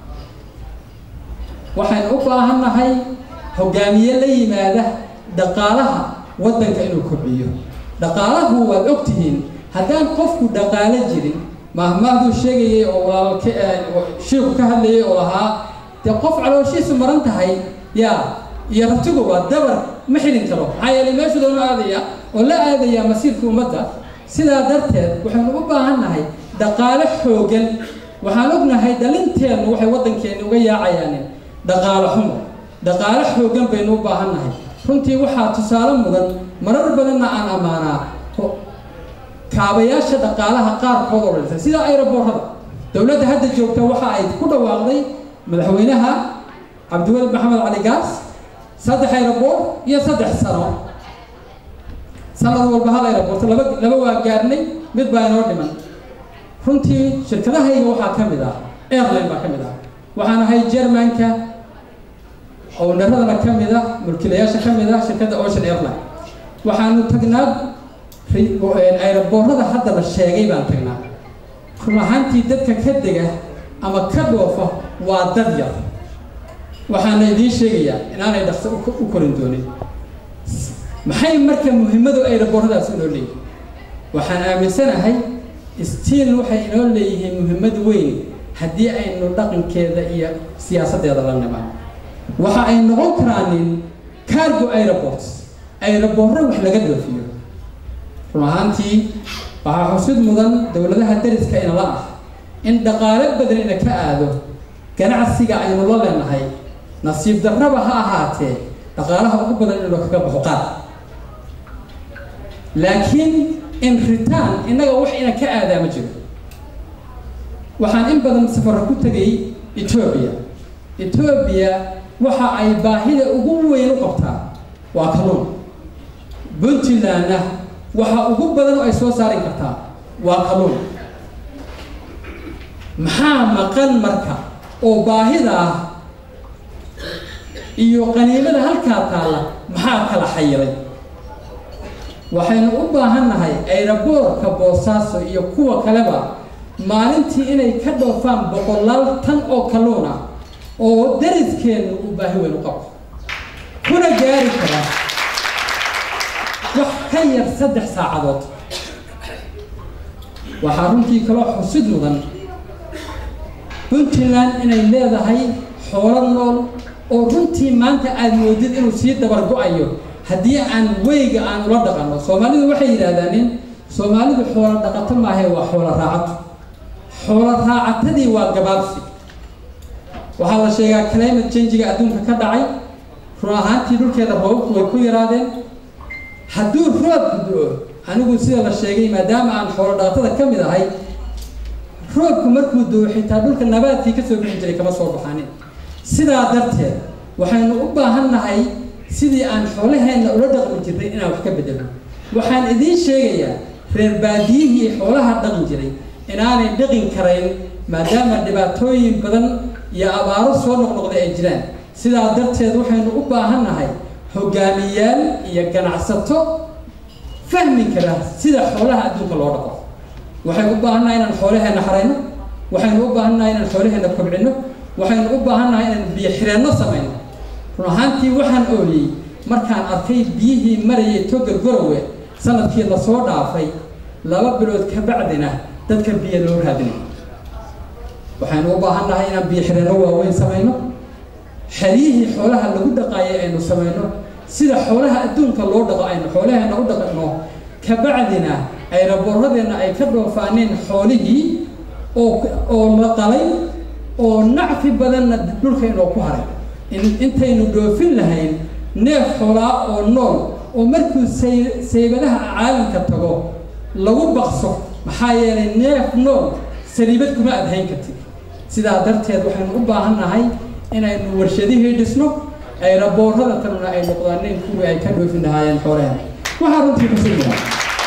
waxaynu u baahannahay hogaamiye la yimaada dhaqaalaha waddanka inuu kobciyo dhaqaalahu waad ogtihiin haddaan qofku dhaqaalo jirin mahmahduu sheegayay oo walaalka shiiku ka hadlayay oo lahaa dee qof calooshiisu maran tahay yaa iyo ratigu waa dabar ma xidhin karo maxaa yeelay meeshu doonu aadaya oo la aadaya masiirka ummadda sidaa darteed waxaynu u baahan nahay dhaqaalo xoogan waxaan ognahay dhalinteennu waxay waddankeenni uga yaacayaan dhaqaalo xumo dhaqaalo xoogan baynu u baahan nahay runtii waxaa tusaale mudan marar badanna aan ammaanaa kaabayaasha dhaqaalaha qaarkood oo dhintay sida ayroboorada dowladda hadda joogta waxa ay ku dhawaaqday madaxweynaha cabdiweli maxamed cali gaas saddex ayroboor iyo saddex sano sanad walba hal ayroboorto laba laba waa gaarnay mid baa inoo dhiman runtii shirkadahayga waxaa ka mid ah airline baa ka mid ah waxaan ahay germanka ownaradana ka mid ah mulkiilayaasha ka mid ah shirkadda ocean airline waxaanu tagnaa ayroboorada hadda la sheegay baan tagnaa run ahaantii dadka ka dega ama ka dhoofa waa dad yar waxaana idiin sheegayaa inaanay dhaqso u korin doonin maxay marka muhimmadu ayrobooradaas inoo leeyihin waxaan aaminsanahay stiil waxay inoo leeyihiin muhimmad weyn haddii aynu dhaqankeeda iyo siyaasaddeeda la nimaan waxa ay noqon karaanin cargo aeroports ayroboorro wax laga dhoofiyo run ahaantii waxaa xusid mudan dowladaha dariska inala ah in dhaqaalo badan ina ka aado ganacsiga aynu la leenahay nasiib darraba ha ahaatee dhaqaalaha ugu badan inuu kaga baxo qaad laakiin in return innaga wax ina ka aadaa ma jiro waxaan in badan safaro ku tegay etoobiya etoobiya waxa ay baahida ugu weyn u qabtaa waa kalluun puntlandna waxa ugu badan oo ay soo saari kartaa waa kalluun maxaa maqan marka oo baahida ah iyo qaniimada halkaa taalla maxaa kala xayiray waxaynu u baahannahay ayraboorka boosaaso iyo kuwa kaleba maalintii inay ka dhoofaan boqolaal tan oo kalluun ah oo dariskeennu uu baahi weyn u qabo kuna gaari kara wax ka yar saddex saacadood waxaa runtii kaloo xusid mudan puntland inay leedahay xoolo nool oo runtii maanta aada moodid inuu sii dabar go-ayo haddii aan weyga aan ula dhaqanno soomaalidu waxay yidhaahdaanin soomaalidu xoolo dhaqato maahae waa xoolo raacato xoolo raacatadii waa gabaabsi waxaa la sheegaa climate changiga adduunka ka dhacay run ahaantii dhulkeeda roobabku way ku yaraadeen hadduu roobku do-o anigu sida la sheegay maadaama aan xoolo dhaqatada ka mid ahay roobku markuu do-o xitaa dhulka nabaadkii ka soo bixi jiray kama soo baxanin sidaa darteed waxaynu u baahan nahay sidii aan xoolaheenna ula dhaqmi jirnay inaan wax ka bedelno waxaan idiin sheegayaa reer baadiyihii xoolaha dhaqmi jiray inaanay dhaqin karayn maadaama dhibaatooyin badan iyo abaaro soo noqnoqday ay jiraan sidaa darteed waxaynu u baahan nahay hogaamiyaal iyo ganacsato fahmi kara sida xoolaha adduunka loo dhaqo waxaynu u baahan nahay inaan xoolaheenna xarayno waxaynu u baahan nahay inaan xoolaheenna kobcino waxaynu u baahan nahay inaan biyo xireenno samayno run ahaantii waxaan ooyey markaan arkay biyihii marayay toga gorowe sanadkii lasoo dhaafay laba bilood ka bacdina dadka biyo loo raadinay waxaynu u baahan nahay inaan biyo xireenno waaweyn samayno xeryihii xoolaha lagu dhaqaayay aynu samayno sida xoolaha adduunka loo dhaqo aynu xoolaheena u dhaqno kabacdina ay raboorradeenna ay ka dhoofaaneen xoolihii oo oo la qalay oo nacfi badanna dhulka inoo ku haray intaynu dhoofin lahayn neef xoolaa oo nool oo markuu say saybadaha caalamka tago lagu baqso maxaa yeelay neef nool saliibad kuma adhayn kartid sidaa darteed waxaynu u baahan nahay inaynu warshadihii dhisno ay raboorrada tanuna ay noqdaaneen kuwii ay ka dhoofin lahaayeen xoolaheena waxaa runtii xusid mudan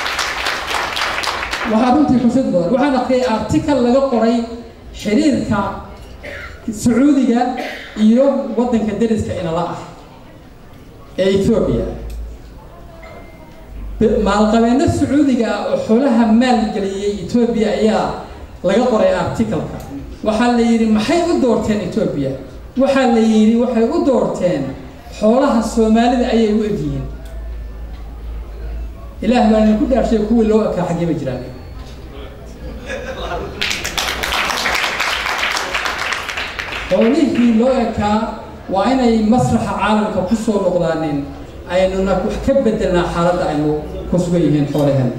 waxaa runtii xusid mudan waxaan akhriyay article laga qoray xiriirka sacuudiga iyo waddanka deriska inala ah ee ethoobia maalqabeeno sacuudiga ah oo xoolaha maalgeliyey etoobiya ayaa laga qoray articalka waxaa la yidhi maxay u doorteen etoobiya waxaa la yidhi waxay u doorteen xoolaha soomaalida ayay u egyihiin ilaah baa idinku dhaarshay kuwii loo ekaa xaggeba jiraan xoolihii loo ekaa waa inay masraxa caalamka ku soo noqdaaneen aynuna wax ka bedelnaa xaaladda aynu ku sugan yihiin xoolaheen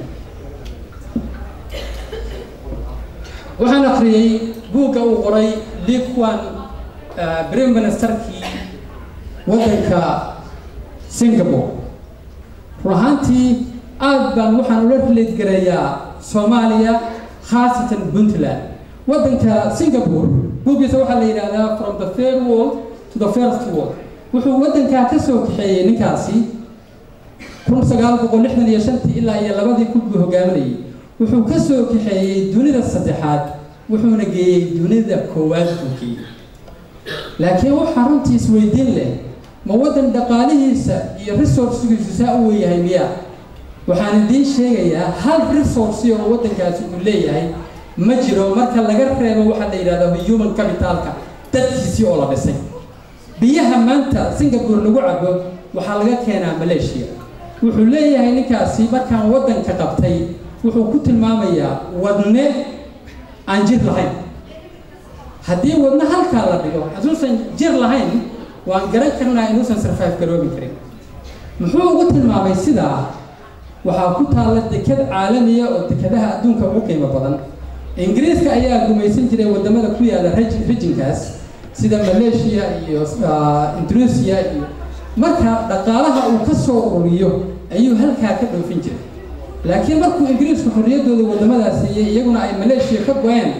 waxaan akriyey buugga uu qoray liquan prime ministerkii waddanka singapore run ahaantii aad baan waxaan ula rileedgareeyaa soomaaliya khaasatan puntland waddanka singapore buuggiisa waxaa la yidhahdaa from the third world to the first world wuxuu waddankaa ka soo kaxeeyey ninkaasi kun sagaal boqol lixdan iyo shantii ilaa iyo labadii kun buu hogaaminayay wuxuu ka soo kaxeeyey dunida saddexaad wuxuuna geeyey dunida koowaad buu geeyey laakiin waxaa runtii isweydiin leh ma waddan dhaqaalihiisa iyo resourcegiisu saa u weeyahay miya waxaan idiin sheegayaa hal resource oo waddankaasi uu leeyahay ma jiro marka laga reebo waxaa la yidhahda human capitalka dadkiisii oo la dhisay biyaha maanta singapore lagu cabo waxaa laga keenaa malaysia wuxuu leeyahay ninkaasi markaan waddanka qabtay wuxuu ku tilmaamayaa wadne aan jir lahayn haddii wadne halkaa la dhigo hadduusan jir lahayn waan garan karnaa inuusan sarfaaf garoobi karin muxuu ugu tilmaamay sidaa waxaa ku taalla deked caalamiya oo dekadaha adduunka ugu qiimo badan ingiriiska ayaa gumaysan jiray wadamada ku yaala rijinkaas sida malaysia iyo indonesia iyo marka dhaqaalaha uu ka soo ururiyo ayuu halkaa ka dhoofin jiray laakiin markuu ingiriisku xorriyaddooda wadamadaas siiyey iyaguna ay malaysia ka go-een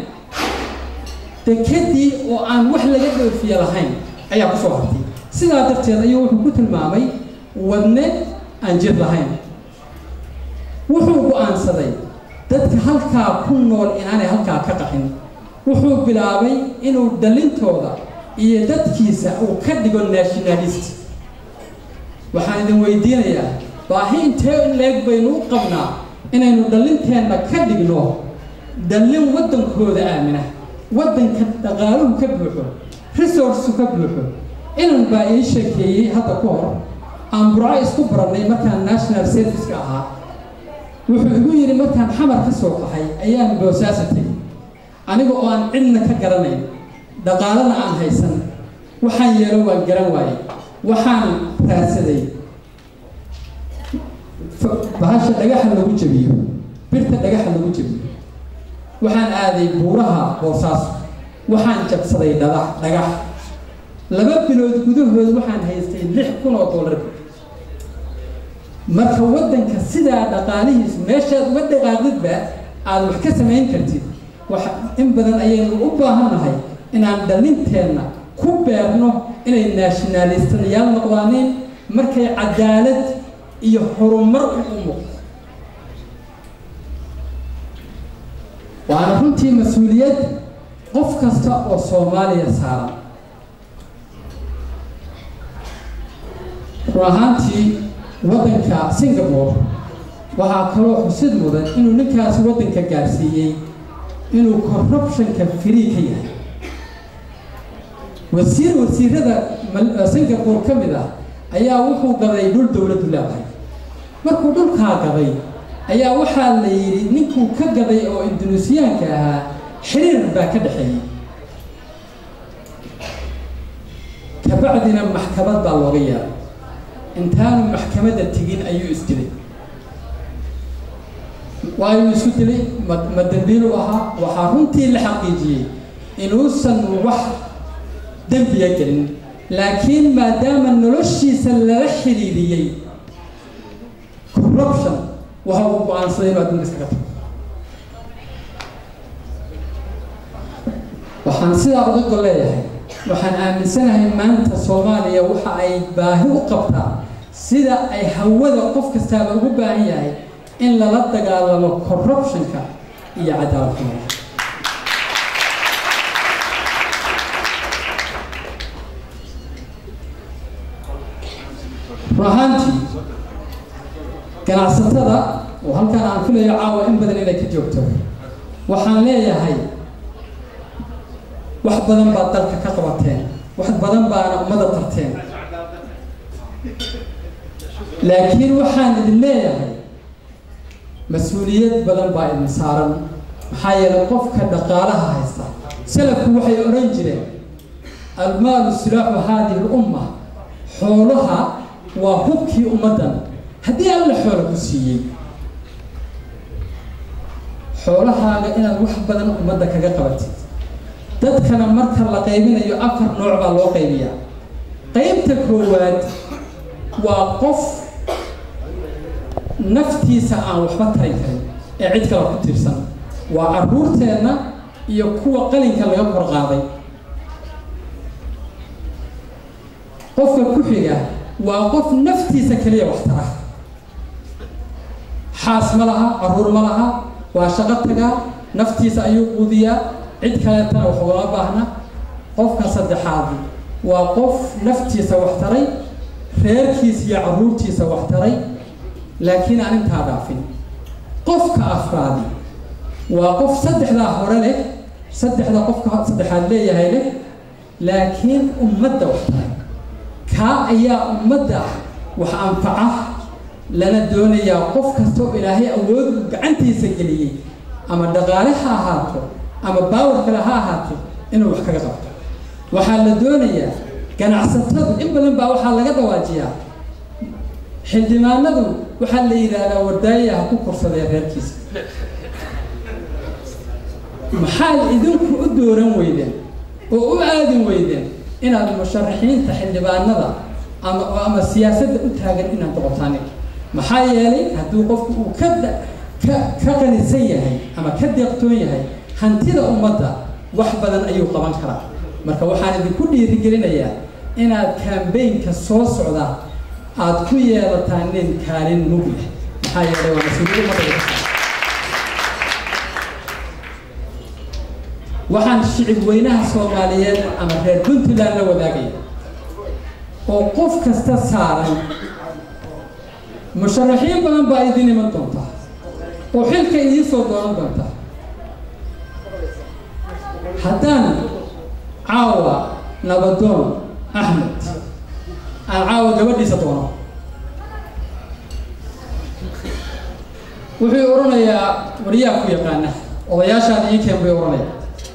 dekedii oo aan wax laga dhoofiye lahayn ayaa ku soo hartay sidaa darteed ayuu wuxuu ku tilmaamay wadne aan jir lahayn wuxuu go-aansaday dadka halkaa ku nool inaanay halkaa ka qaxin wuxuu bilaabay inuu dhalintooda iyo dadkiisa uu ka dhigo nationalist waxaan idin weydiinayaa baahi intee in leeg baynu u qabnaa inaynu dhallinteenna ka dhigno dhallin waddankooda aamina waddanka dhaqaaluhu ka buuxo resourceku ka buuxo inan baa ii sheekeeyey hadda ka hor aan burco isku barannay markaan national serviceka ahaa wuxuu igu yidhi markaan xamar ka soo qaxay ayaan boosaasatay aniga oo aan cidna ka garanayn dhaqaalana aan haysan waxaan yeelo waan garan waayey waxaan raadsaday bahasha dhagaxa lagu jabiyo birta dhagaxa lagu jabiyo waxaan aaday buuraha boosaaso waxaan jabsaday dhadax dhagax laba bilood gudahood waxaan haystay lix kun oo dollar marka waddanka sidaa dhaqaalihiisu meeshaad uga dhaqaaqdidba aada wax ka samayn kartid wax in badan ayaynu u baahannahay inaan dhalinteenna ku beerno inay nationalistayaal noqdaaneen markay cadaalad iyo horumar u muuqdo waana runtii mas-uuliyad qof kasta oo soomaaliya saaran run ahaantii waddanka singapore waxaa kaloo xusid mudan inuu ninkaasi waddanka gaarsiiyey inuu corruptionka free ka yahay wasiir wasiirada singapore ka mid ah ayaa wuxuu gaday dhul dowladdu leedahay markuu dhulkaa gaday ayaa waxaa la yidhi ninkuu ka gaday oo indunuusiyaanka ahaa xiriir baa ka dhexeeyey kabacdina maxkamad baa looga yeeray intaanu maxkamadda tegin ayuu isdilay waayuu isu dilay ma ma dembiilu ahaa waxaa runtii la xaqiijiyey inuusan wax dembiya gelin laakiin maadaama noloshiisa lala xiriiriyey corruption waxa uu go-aansaday inuu adduunka iskaga tago waxaan sidaa uga gol leeyahay waxaan aaminsanahay maanta soomaaliya waxa ay baahi u qabtaa sida ay hawada qof kastaaba ugu baahan yahay in lala dagaalamo corruptionka iyo cadaalad xumada run ahaantii ganacsatada oo halkan aan filayo caawa in badan inay ka joogto waxaan leeyahay wax badan baad dalka ka qabateen wax badan baana ummadda tarteen laakiin waxaan idin leeyahay mas-uuliyad badan baa idin saaran maxaa yeelay qofka dhaqaalaha haysta salafku waxay odhan jireen almaalu silaaxu haadihi lumma xoolaha waa hubkii ummaddan haddii alla xoola ku siiyey xoolahaaga inaad wax badan ummadda kaga qabatid dadkana marka la qaybinayo afar nooc baa loo qaybiyaa qaybta koowaad waa qof naftiisa aan waxba tarin karin ee cid kale ku tiirsan waa carruurteenna iyo kuwa qalinka laga kor qaaday qofka ku xiga waa qof naftiisa keliya wax tara xaas ma laha carruur ma laha waa shaqo tagaa naftiisa ayuu quudiyaa cid kaleetana wax ugama baahna qofka saddexaad waa qof naftiisa wax taray reerkiisa iyo carruurtiisa wax taray laakiin aan intaa dhaafin qofka afraadi waa qof saddexdaa hore leh saddexda qofka saddexaad leeyahay leh laakiin ummadda wax taray kaa ayaa ummadda wax anfaca lana doonayaa qof kasta oo ilaahay awood uu gacantiisa geliyey ama dhaqaale ha ahaato ama baawar kale ha ahaato inuu wax kaga qabto waxaa la doonayaa ganacsatadu in badan baa waxaa laga dhawaajiyaa xildhibaanadu waxaa la yidhaahdaa wardaaya ha ku korsadee reerkiisa maxaad idinku u dooran weydeen oo u aadin weydeen inaad musharaxiinta xildhibaanada ama ama siyaasadda u taagan inaad noqotaan maxaa yeelay hadduu qofku uu ka ka ka qanisan yahay ama ka deeqtoon yahay hantida ummadda wax badan ayuu qaban karaa marka waxaan idinku dhiirigelinayaa inaad kambaynka soo socda aad ku yeelataan nin kaalin mug leh maxaa yeelay waa mas-uuliyad ummadda laga saaray waxaan shicib weynaha soomaaliyeed ama reer puntland la wadaagaya oo qof kasta saaran musharaxiin badan baa idin iman doonta oo xilka idiin soo doonan doonta haddaan caawa nabadoon axmed aan caawa gabadhiisa doono wuxuu odhanayaa waryaa ku yaqaana odayaashaan ii keen bay odhanaya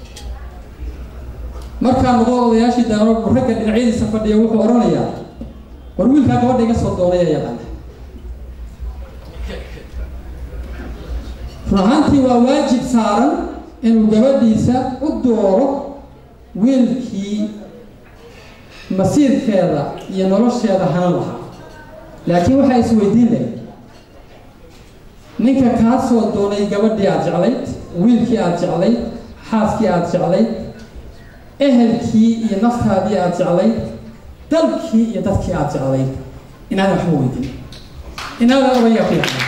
markaa noqo odayaashii daano ragga dhinacyadiisa fadhiya wuxuu odhanayaa war wiilkaa gabadha iga soo doonaya yaqaana run ahaantii waa waajib saaran inuu gabadhiisa u dooro wiilkii masiirkeeda iyo nolosheeda hanan lahaa laakiin waxaa isweydiin leh ninka kaa soo doonay gabadhii aada jeclayd wiilkii aada jeclayd xaaskii aada jeclayd ehelkii iyo naftaadii aada jeclayd dalkii iyo dadkii aada jeclayd inaadan waxba weydin inaadan odayaa ku yaqaan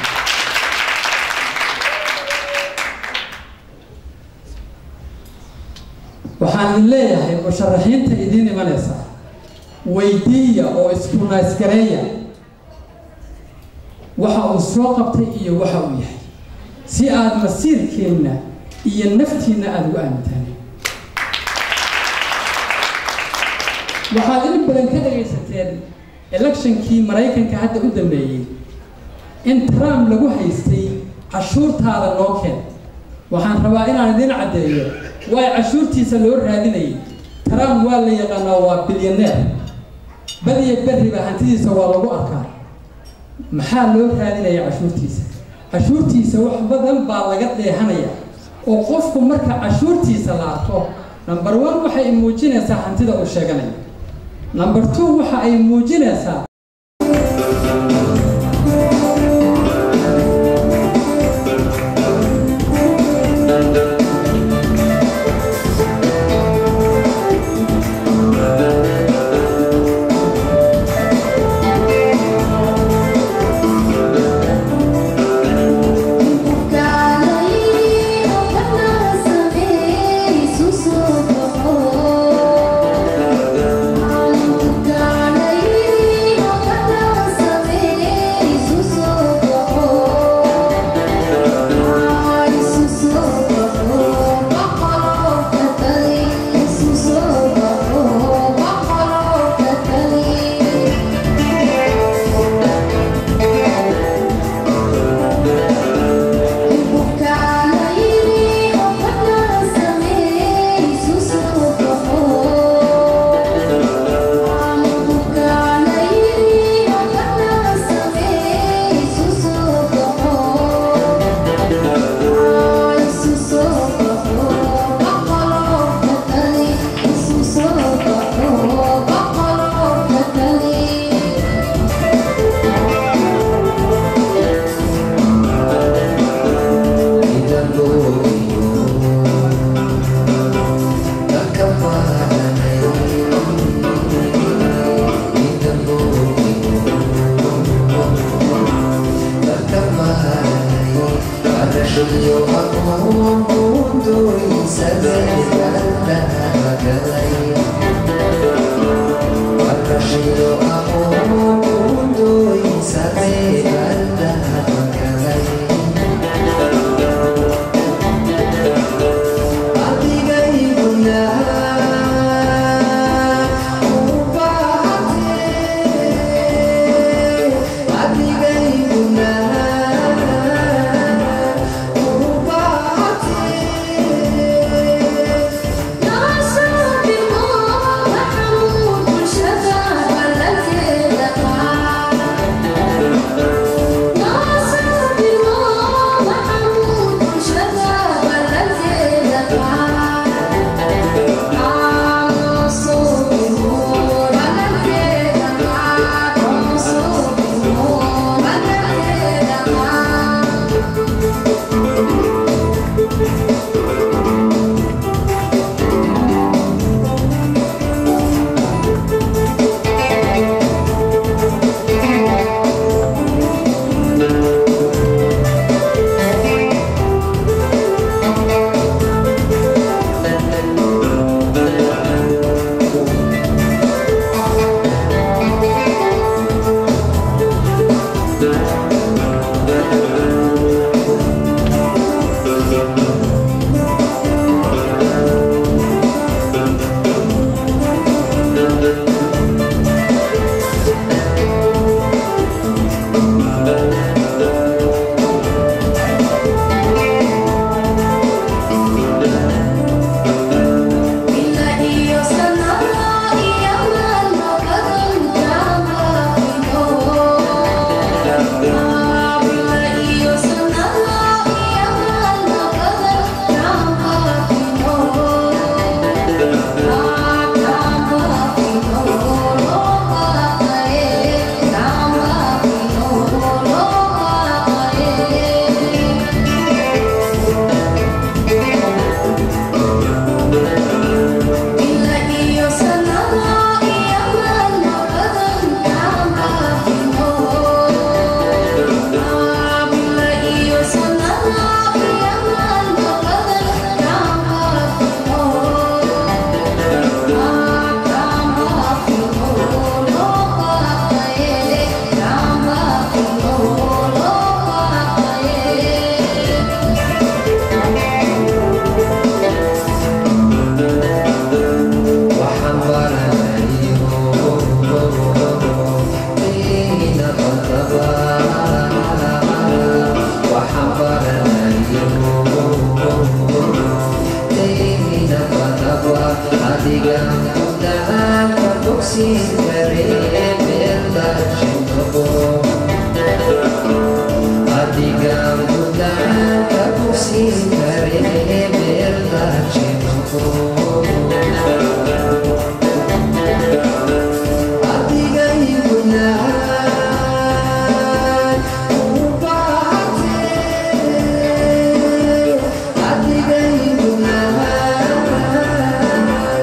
waxaan idin leeyahay musharaxiinta idiin imanaysa weydiiya oo iskunaysgareeya waxa uu soo qabtay iyo waxa uu yahay si aada masiirkeenna iyo naftiinna aada ugu aamintaan waxaad in badan ka dhagaysateen electionkii maraykanka hadda u dambeeyey in trump lagu haystay cashuurtaada noo keen waxaan rabaa inaan idin caddeeyo waay cashuurtiisa loo raadinayay trump waa la yaqaanaa waa bilyaneer badiya berriba hantidiisa waa lagu arkaa maxaa loo raadinaya cashuurtiisa cashuurtiisa wax badan baa laga dheehanaya oo qofku marka cashuurtiisa la arko number one waxay muujinaysaa hantida uu sheeganayo number two waxa ay muujinaysaa adiga muddaanka bogsiin karee meelda jinoqo adiga muddaanka bogsiin karee meelda jinoqo adiga igunaan ubaatee adiga igunaan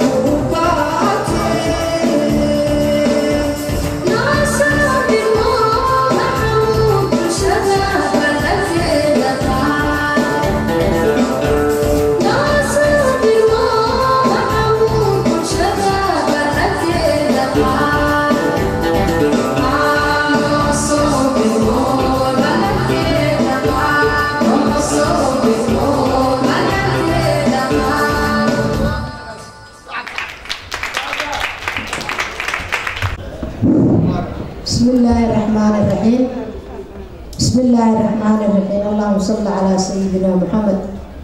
بسم الله الرحمن الرحيم بسم الله الرحمن الرحيم اللهم صل على سيدنا محمد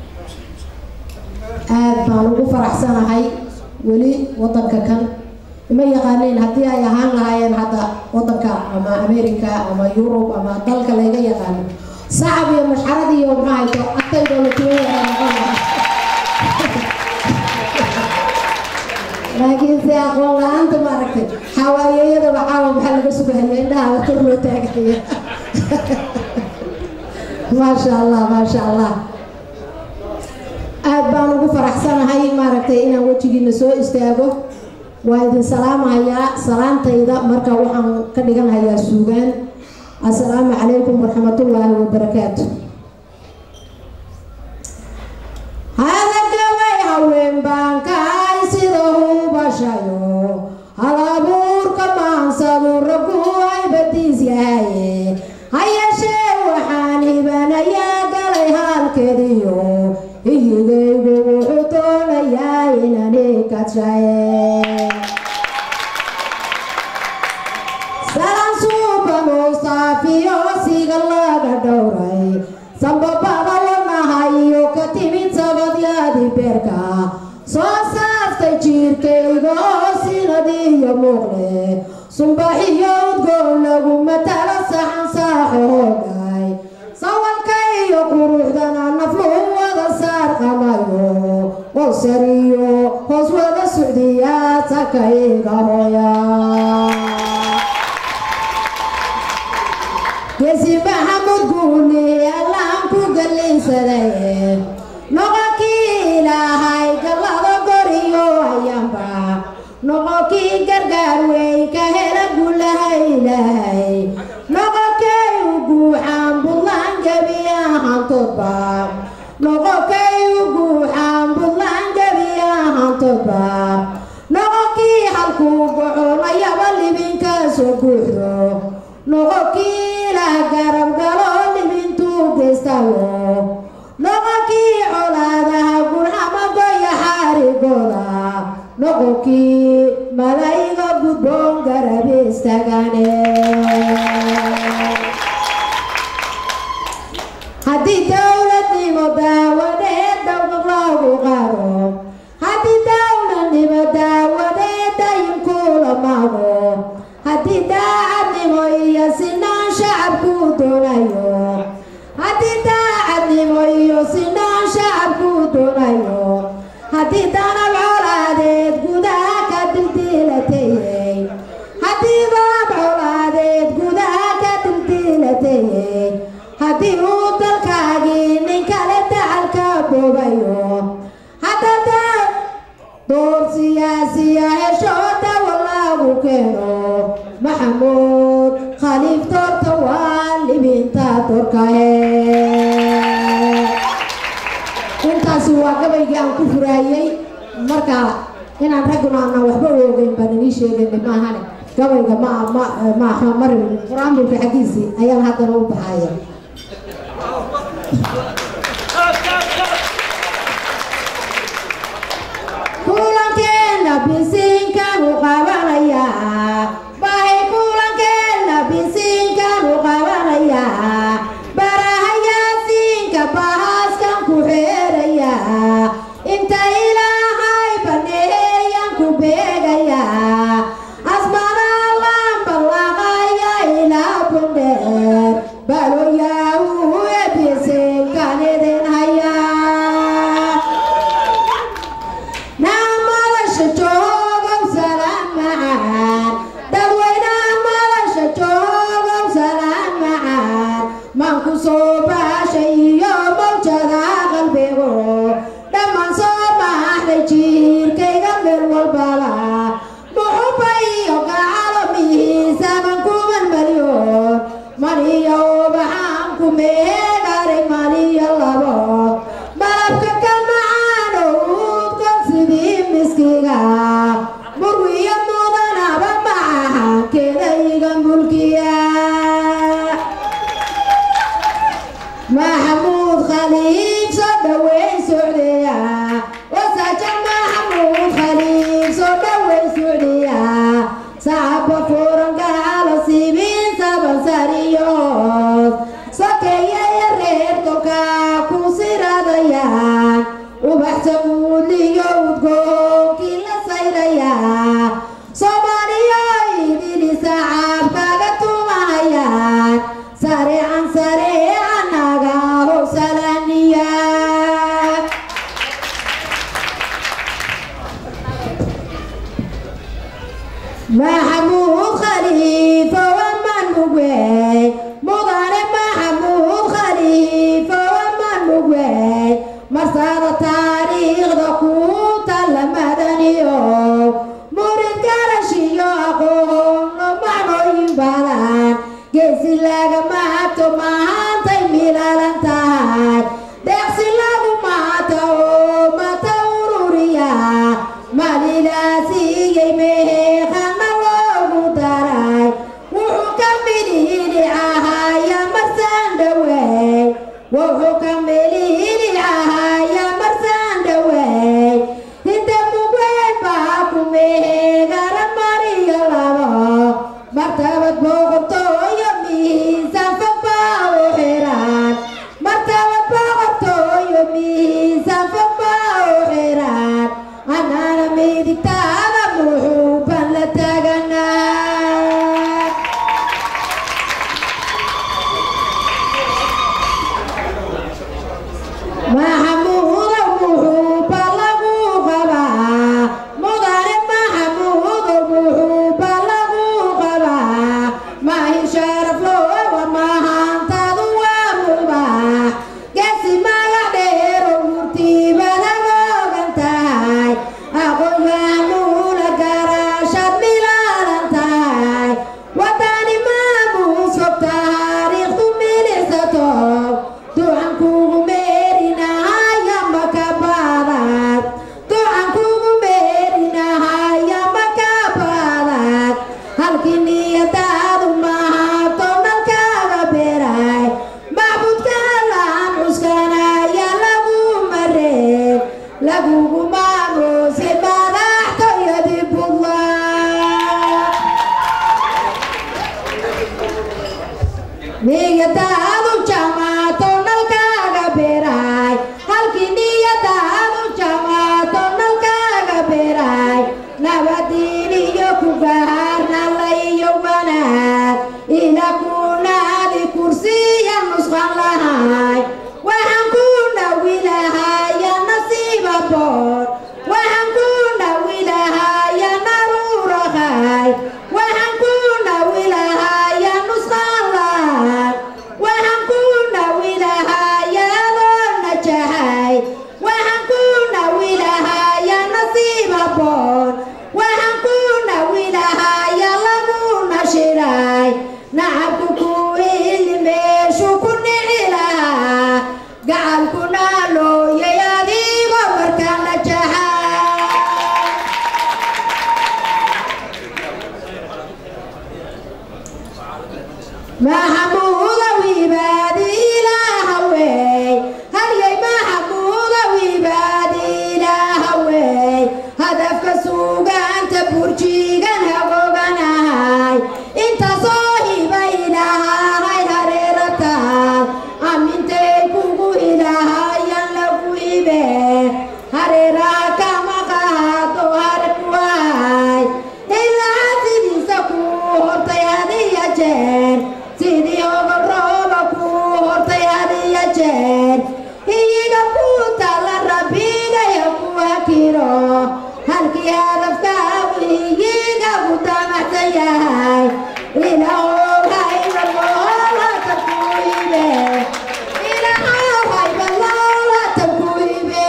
aad baan ugu faraxsanahay weli wadanka kan ima yaqaaneen haddii ay ahaan lahaayeen hadda wadanka ama america ama yurub ama dalka layga yaqaano sacab iyo mashxarad iyo maxayto agtaydoo la tuwaya noqon lahaa laakiin se aqoon la-aanta maaragtay xawaayeeyada waxaa maxaa laga sugahaya indhaha kor loo taagaya maasha allah maasha allah aad baan ugu faraxsanahay maaragtay inaan wejigiina soo istaago waa idin salaamahayaa salaantayda marka waxaan ka dhiganhayaa suugaan assalaamu calaykum waraxmatullaahi wabarakaatu hadagaway haween baan kahay sida hubashayo hal abuurka maansadu raggu ay badiis yahaye ha yeeshee waxaan hibanayaa galay halkeediyo iyigaygu wuxuu doonayaa inani kadshaye salan suuba mustaafiyo siga laga dhowray sambabada wadnaha iyo ka timid sabadyadii beerka soo saaftay jiirkayga oo sinadiiyo muuqle sumbaxiyo udgoon lagu matalo saxan saaxo hoogay sawalka iyo quruxdana nafluhu wada saar qamayo qosariyo hoos wada socdiya sakayga hooya gesi maxamud guuli allaan ku gallaysaday noqonkii ilaahay gallada goriyo ayaanba noqonkii gargaar weyn ka hela gulaha ilaahay noqonkay u guuxaan buntland gebi ahaantoodba noqonkay u guuxaan buntland gebi ahaantoodba noqonkii halkuu goconayaba libinka soo guuxdo noqonkii lah garab galo libintuu geystayo noqonkii colaadaha gurxamagoya xaarigooda noqonkii malayga gudboon garab istagane haddii dowladnimo daawadeed dowlad loogu qaro haddii dowladnimo daawadeed dayinkula mago haddii daacadnimo iyo sinaan shacabku doonayo haddii daacadnimo iyo sinaan shacabku doonayo haddii danab colaadeed gudaha ka dildiilatayey haddii danab colaadeed gudaha ka dildiilatayey haddii uu dalkaagii nin kale dacalka boobayo haddada door siyaasiya hesho dawa lagu keeno maxamuud khaliif doorta waa libinta dorkahe intaasi waa gabaygii aan ku furaayey marka inaan ragguna aanan waxba oogeyn baan inii sheegayna maahane gabayga ma ma maaha maribin qur-aanbulka xaggiisii ayaan haddana u baxaya kulankeena bisiinkan u qabanayaa bahay kulankeena bisiinkan u qabanayaa barahayaasiinka bahaaskan ku xeerayaa inta ilaahay bani maxamuud khaliifo waman mugwey mudane maxamuud khaliifo waman mugwey marsada taariikhda ku talla madaniyo murid garashiyo aqoono macnooyin badan geesi laga maato maantay milalan tahay deeqsi lagu maato oo mata ururiya malilaasiiyey meheeqana loogu daray wuxuu ka midhiidhi ahaya marsan dhawey wuxuu ka midhiidhi ahaya marsan dhawey inta mugweyn baa ku meheegala mariyo labo martabad boqortooyo miisaan fog baa u xiran martabad boqortooyo miisaan fog baa u xiran anana midigtaada muxuuban la taganaa maxamuuda muxuuba lagu qabaa mudane maxamuuda muxuuba lagu qabaa maahin sharaf looga mahantaadu waa mubax geesi magac dheero murtiibada loogan tahay aqoon-yahanuula garaashad milaalan tahay wadani maamuus fog taariikhdu milicsato ducan kugu meerinahaya maka baadad ducan kugu meerinahaya maka baadad halkii niyadaadu mahato nalkaaga beray macbudka laan cuskanaya lagu mareen lagugu maamuusay madaxtooyadii buntland niyadaadu jamaato nalkaaga beray halkii niyadaadu jamaato nalkaaga beray nabadiin iyo ku gaharna la iyo wanaag ila kunaadi kursiya nusqan lahay waxaan ku nawilahaya nasiiba boor waxaan ku nawilahaya naruurahay waxaan ku nawilahaya nusqan lahay waxaan ku nawilahaya adoo najahay waxaan ku nawilahaya nasiiba boor waxaan ku nawilahaya lagu nashiray nacabku ku ili meeshu ku nici lahaa gacalkuna looyay adigoo markaa najahay maxamuuda wiibaadi ilaahawey halyay maxamuuda wiibaadi ilaahawey hadafka suugaanta burjigan hagoganahay intaasoo hiba ilaahay hareerataan amintay kugu ilaahayan lagu ibe hareeraha kama qaado harkuwahay ilaa sidiisa kuu hortay hadiya jeer sidii ogol rooba kuu hortay hadiya jeer iyiga ku tala rabbigaya ku hakiro halkii hadafkaagu iyiga ku damacsan yahay ilaahow hayba loolata ku ibe ilaahow hayba loolata ku ibe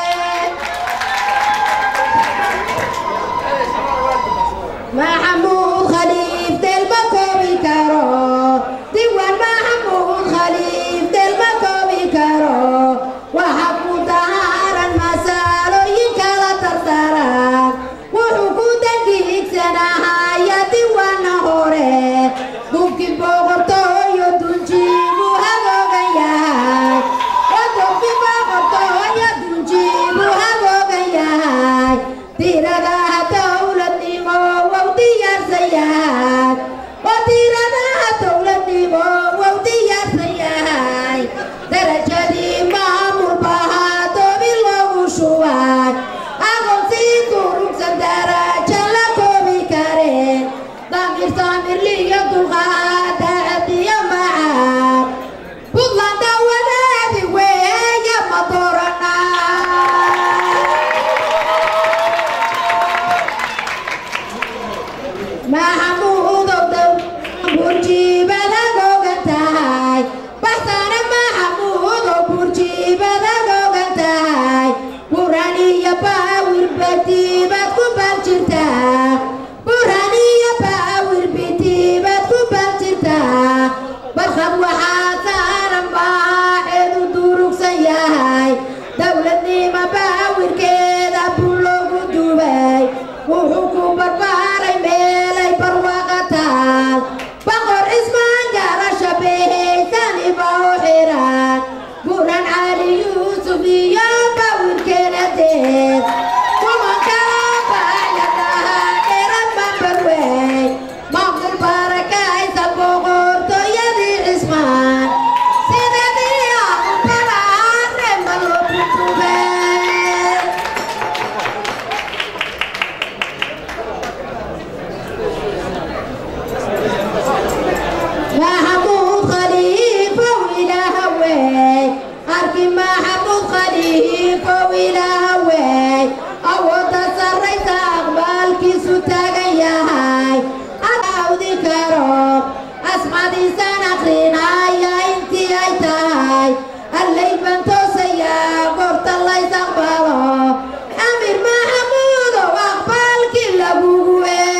maxamuud khaliif delma koobi karo diwan maxamuud khaliif delma koobi karo waxa ku daharan masaalooyin kala tartaran wuxuu ku dangiigsanahaya diwana hore dubkii boqortooyo dunjiibu hagoogan yahay wadubkii boqortooyo dunjiibu hagoogan yahay tiradaha dowladnimo wawdiya bitiibaad ku bal jirtaa burhan iyo baawir bitiibaad ku bal jirtaa barkhad waxaa saaran baaxeedu durugsan yahay dowladnimo baawirkeeda buu loogu dubay wuxuu ku barbaaray meelay barwaaqo taal boqor cismaan garasha behaysaniba u xiran buran cali yuusuf iyo baawirkeena deed kumanka baaxyadaha dheran mambarwey maqul barakaysa boqortooyadii cismaan sidadii aqubaraare ma loo kutubay maxamuud khaliifow ilaahawey arki maxamuud khaliifow ilaahawey awoodda sarraysa aqbaalkiisu taagan yahay awdi karo asmadiisan akrinaya intii ay tahay allay baan toosayaa goorta lays aqbalo amir maxamuudow aqbaalkii lagugu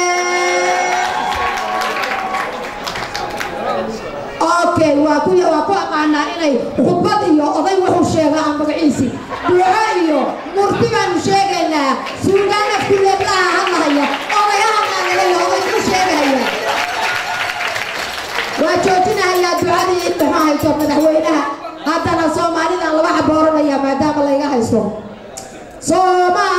okay waa ku waa ku aqaanaa inay khudbad iyo oday wuxuu sheegaa aan magaciisi duco iyo murti baanu sheegaynaa suugaan afkuleedlaha hadlahaya odayaha qaadalaya oday ku sheegaya waa joojinahayaa ducadii in maxaa hayso madaxweynaha haddana soomaalidan laba xabooranaya maadaama layga haysto sooma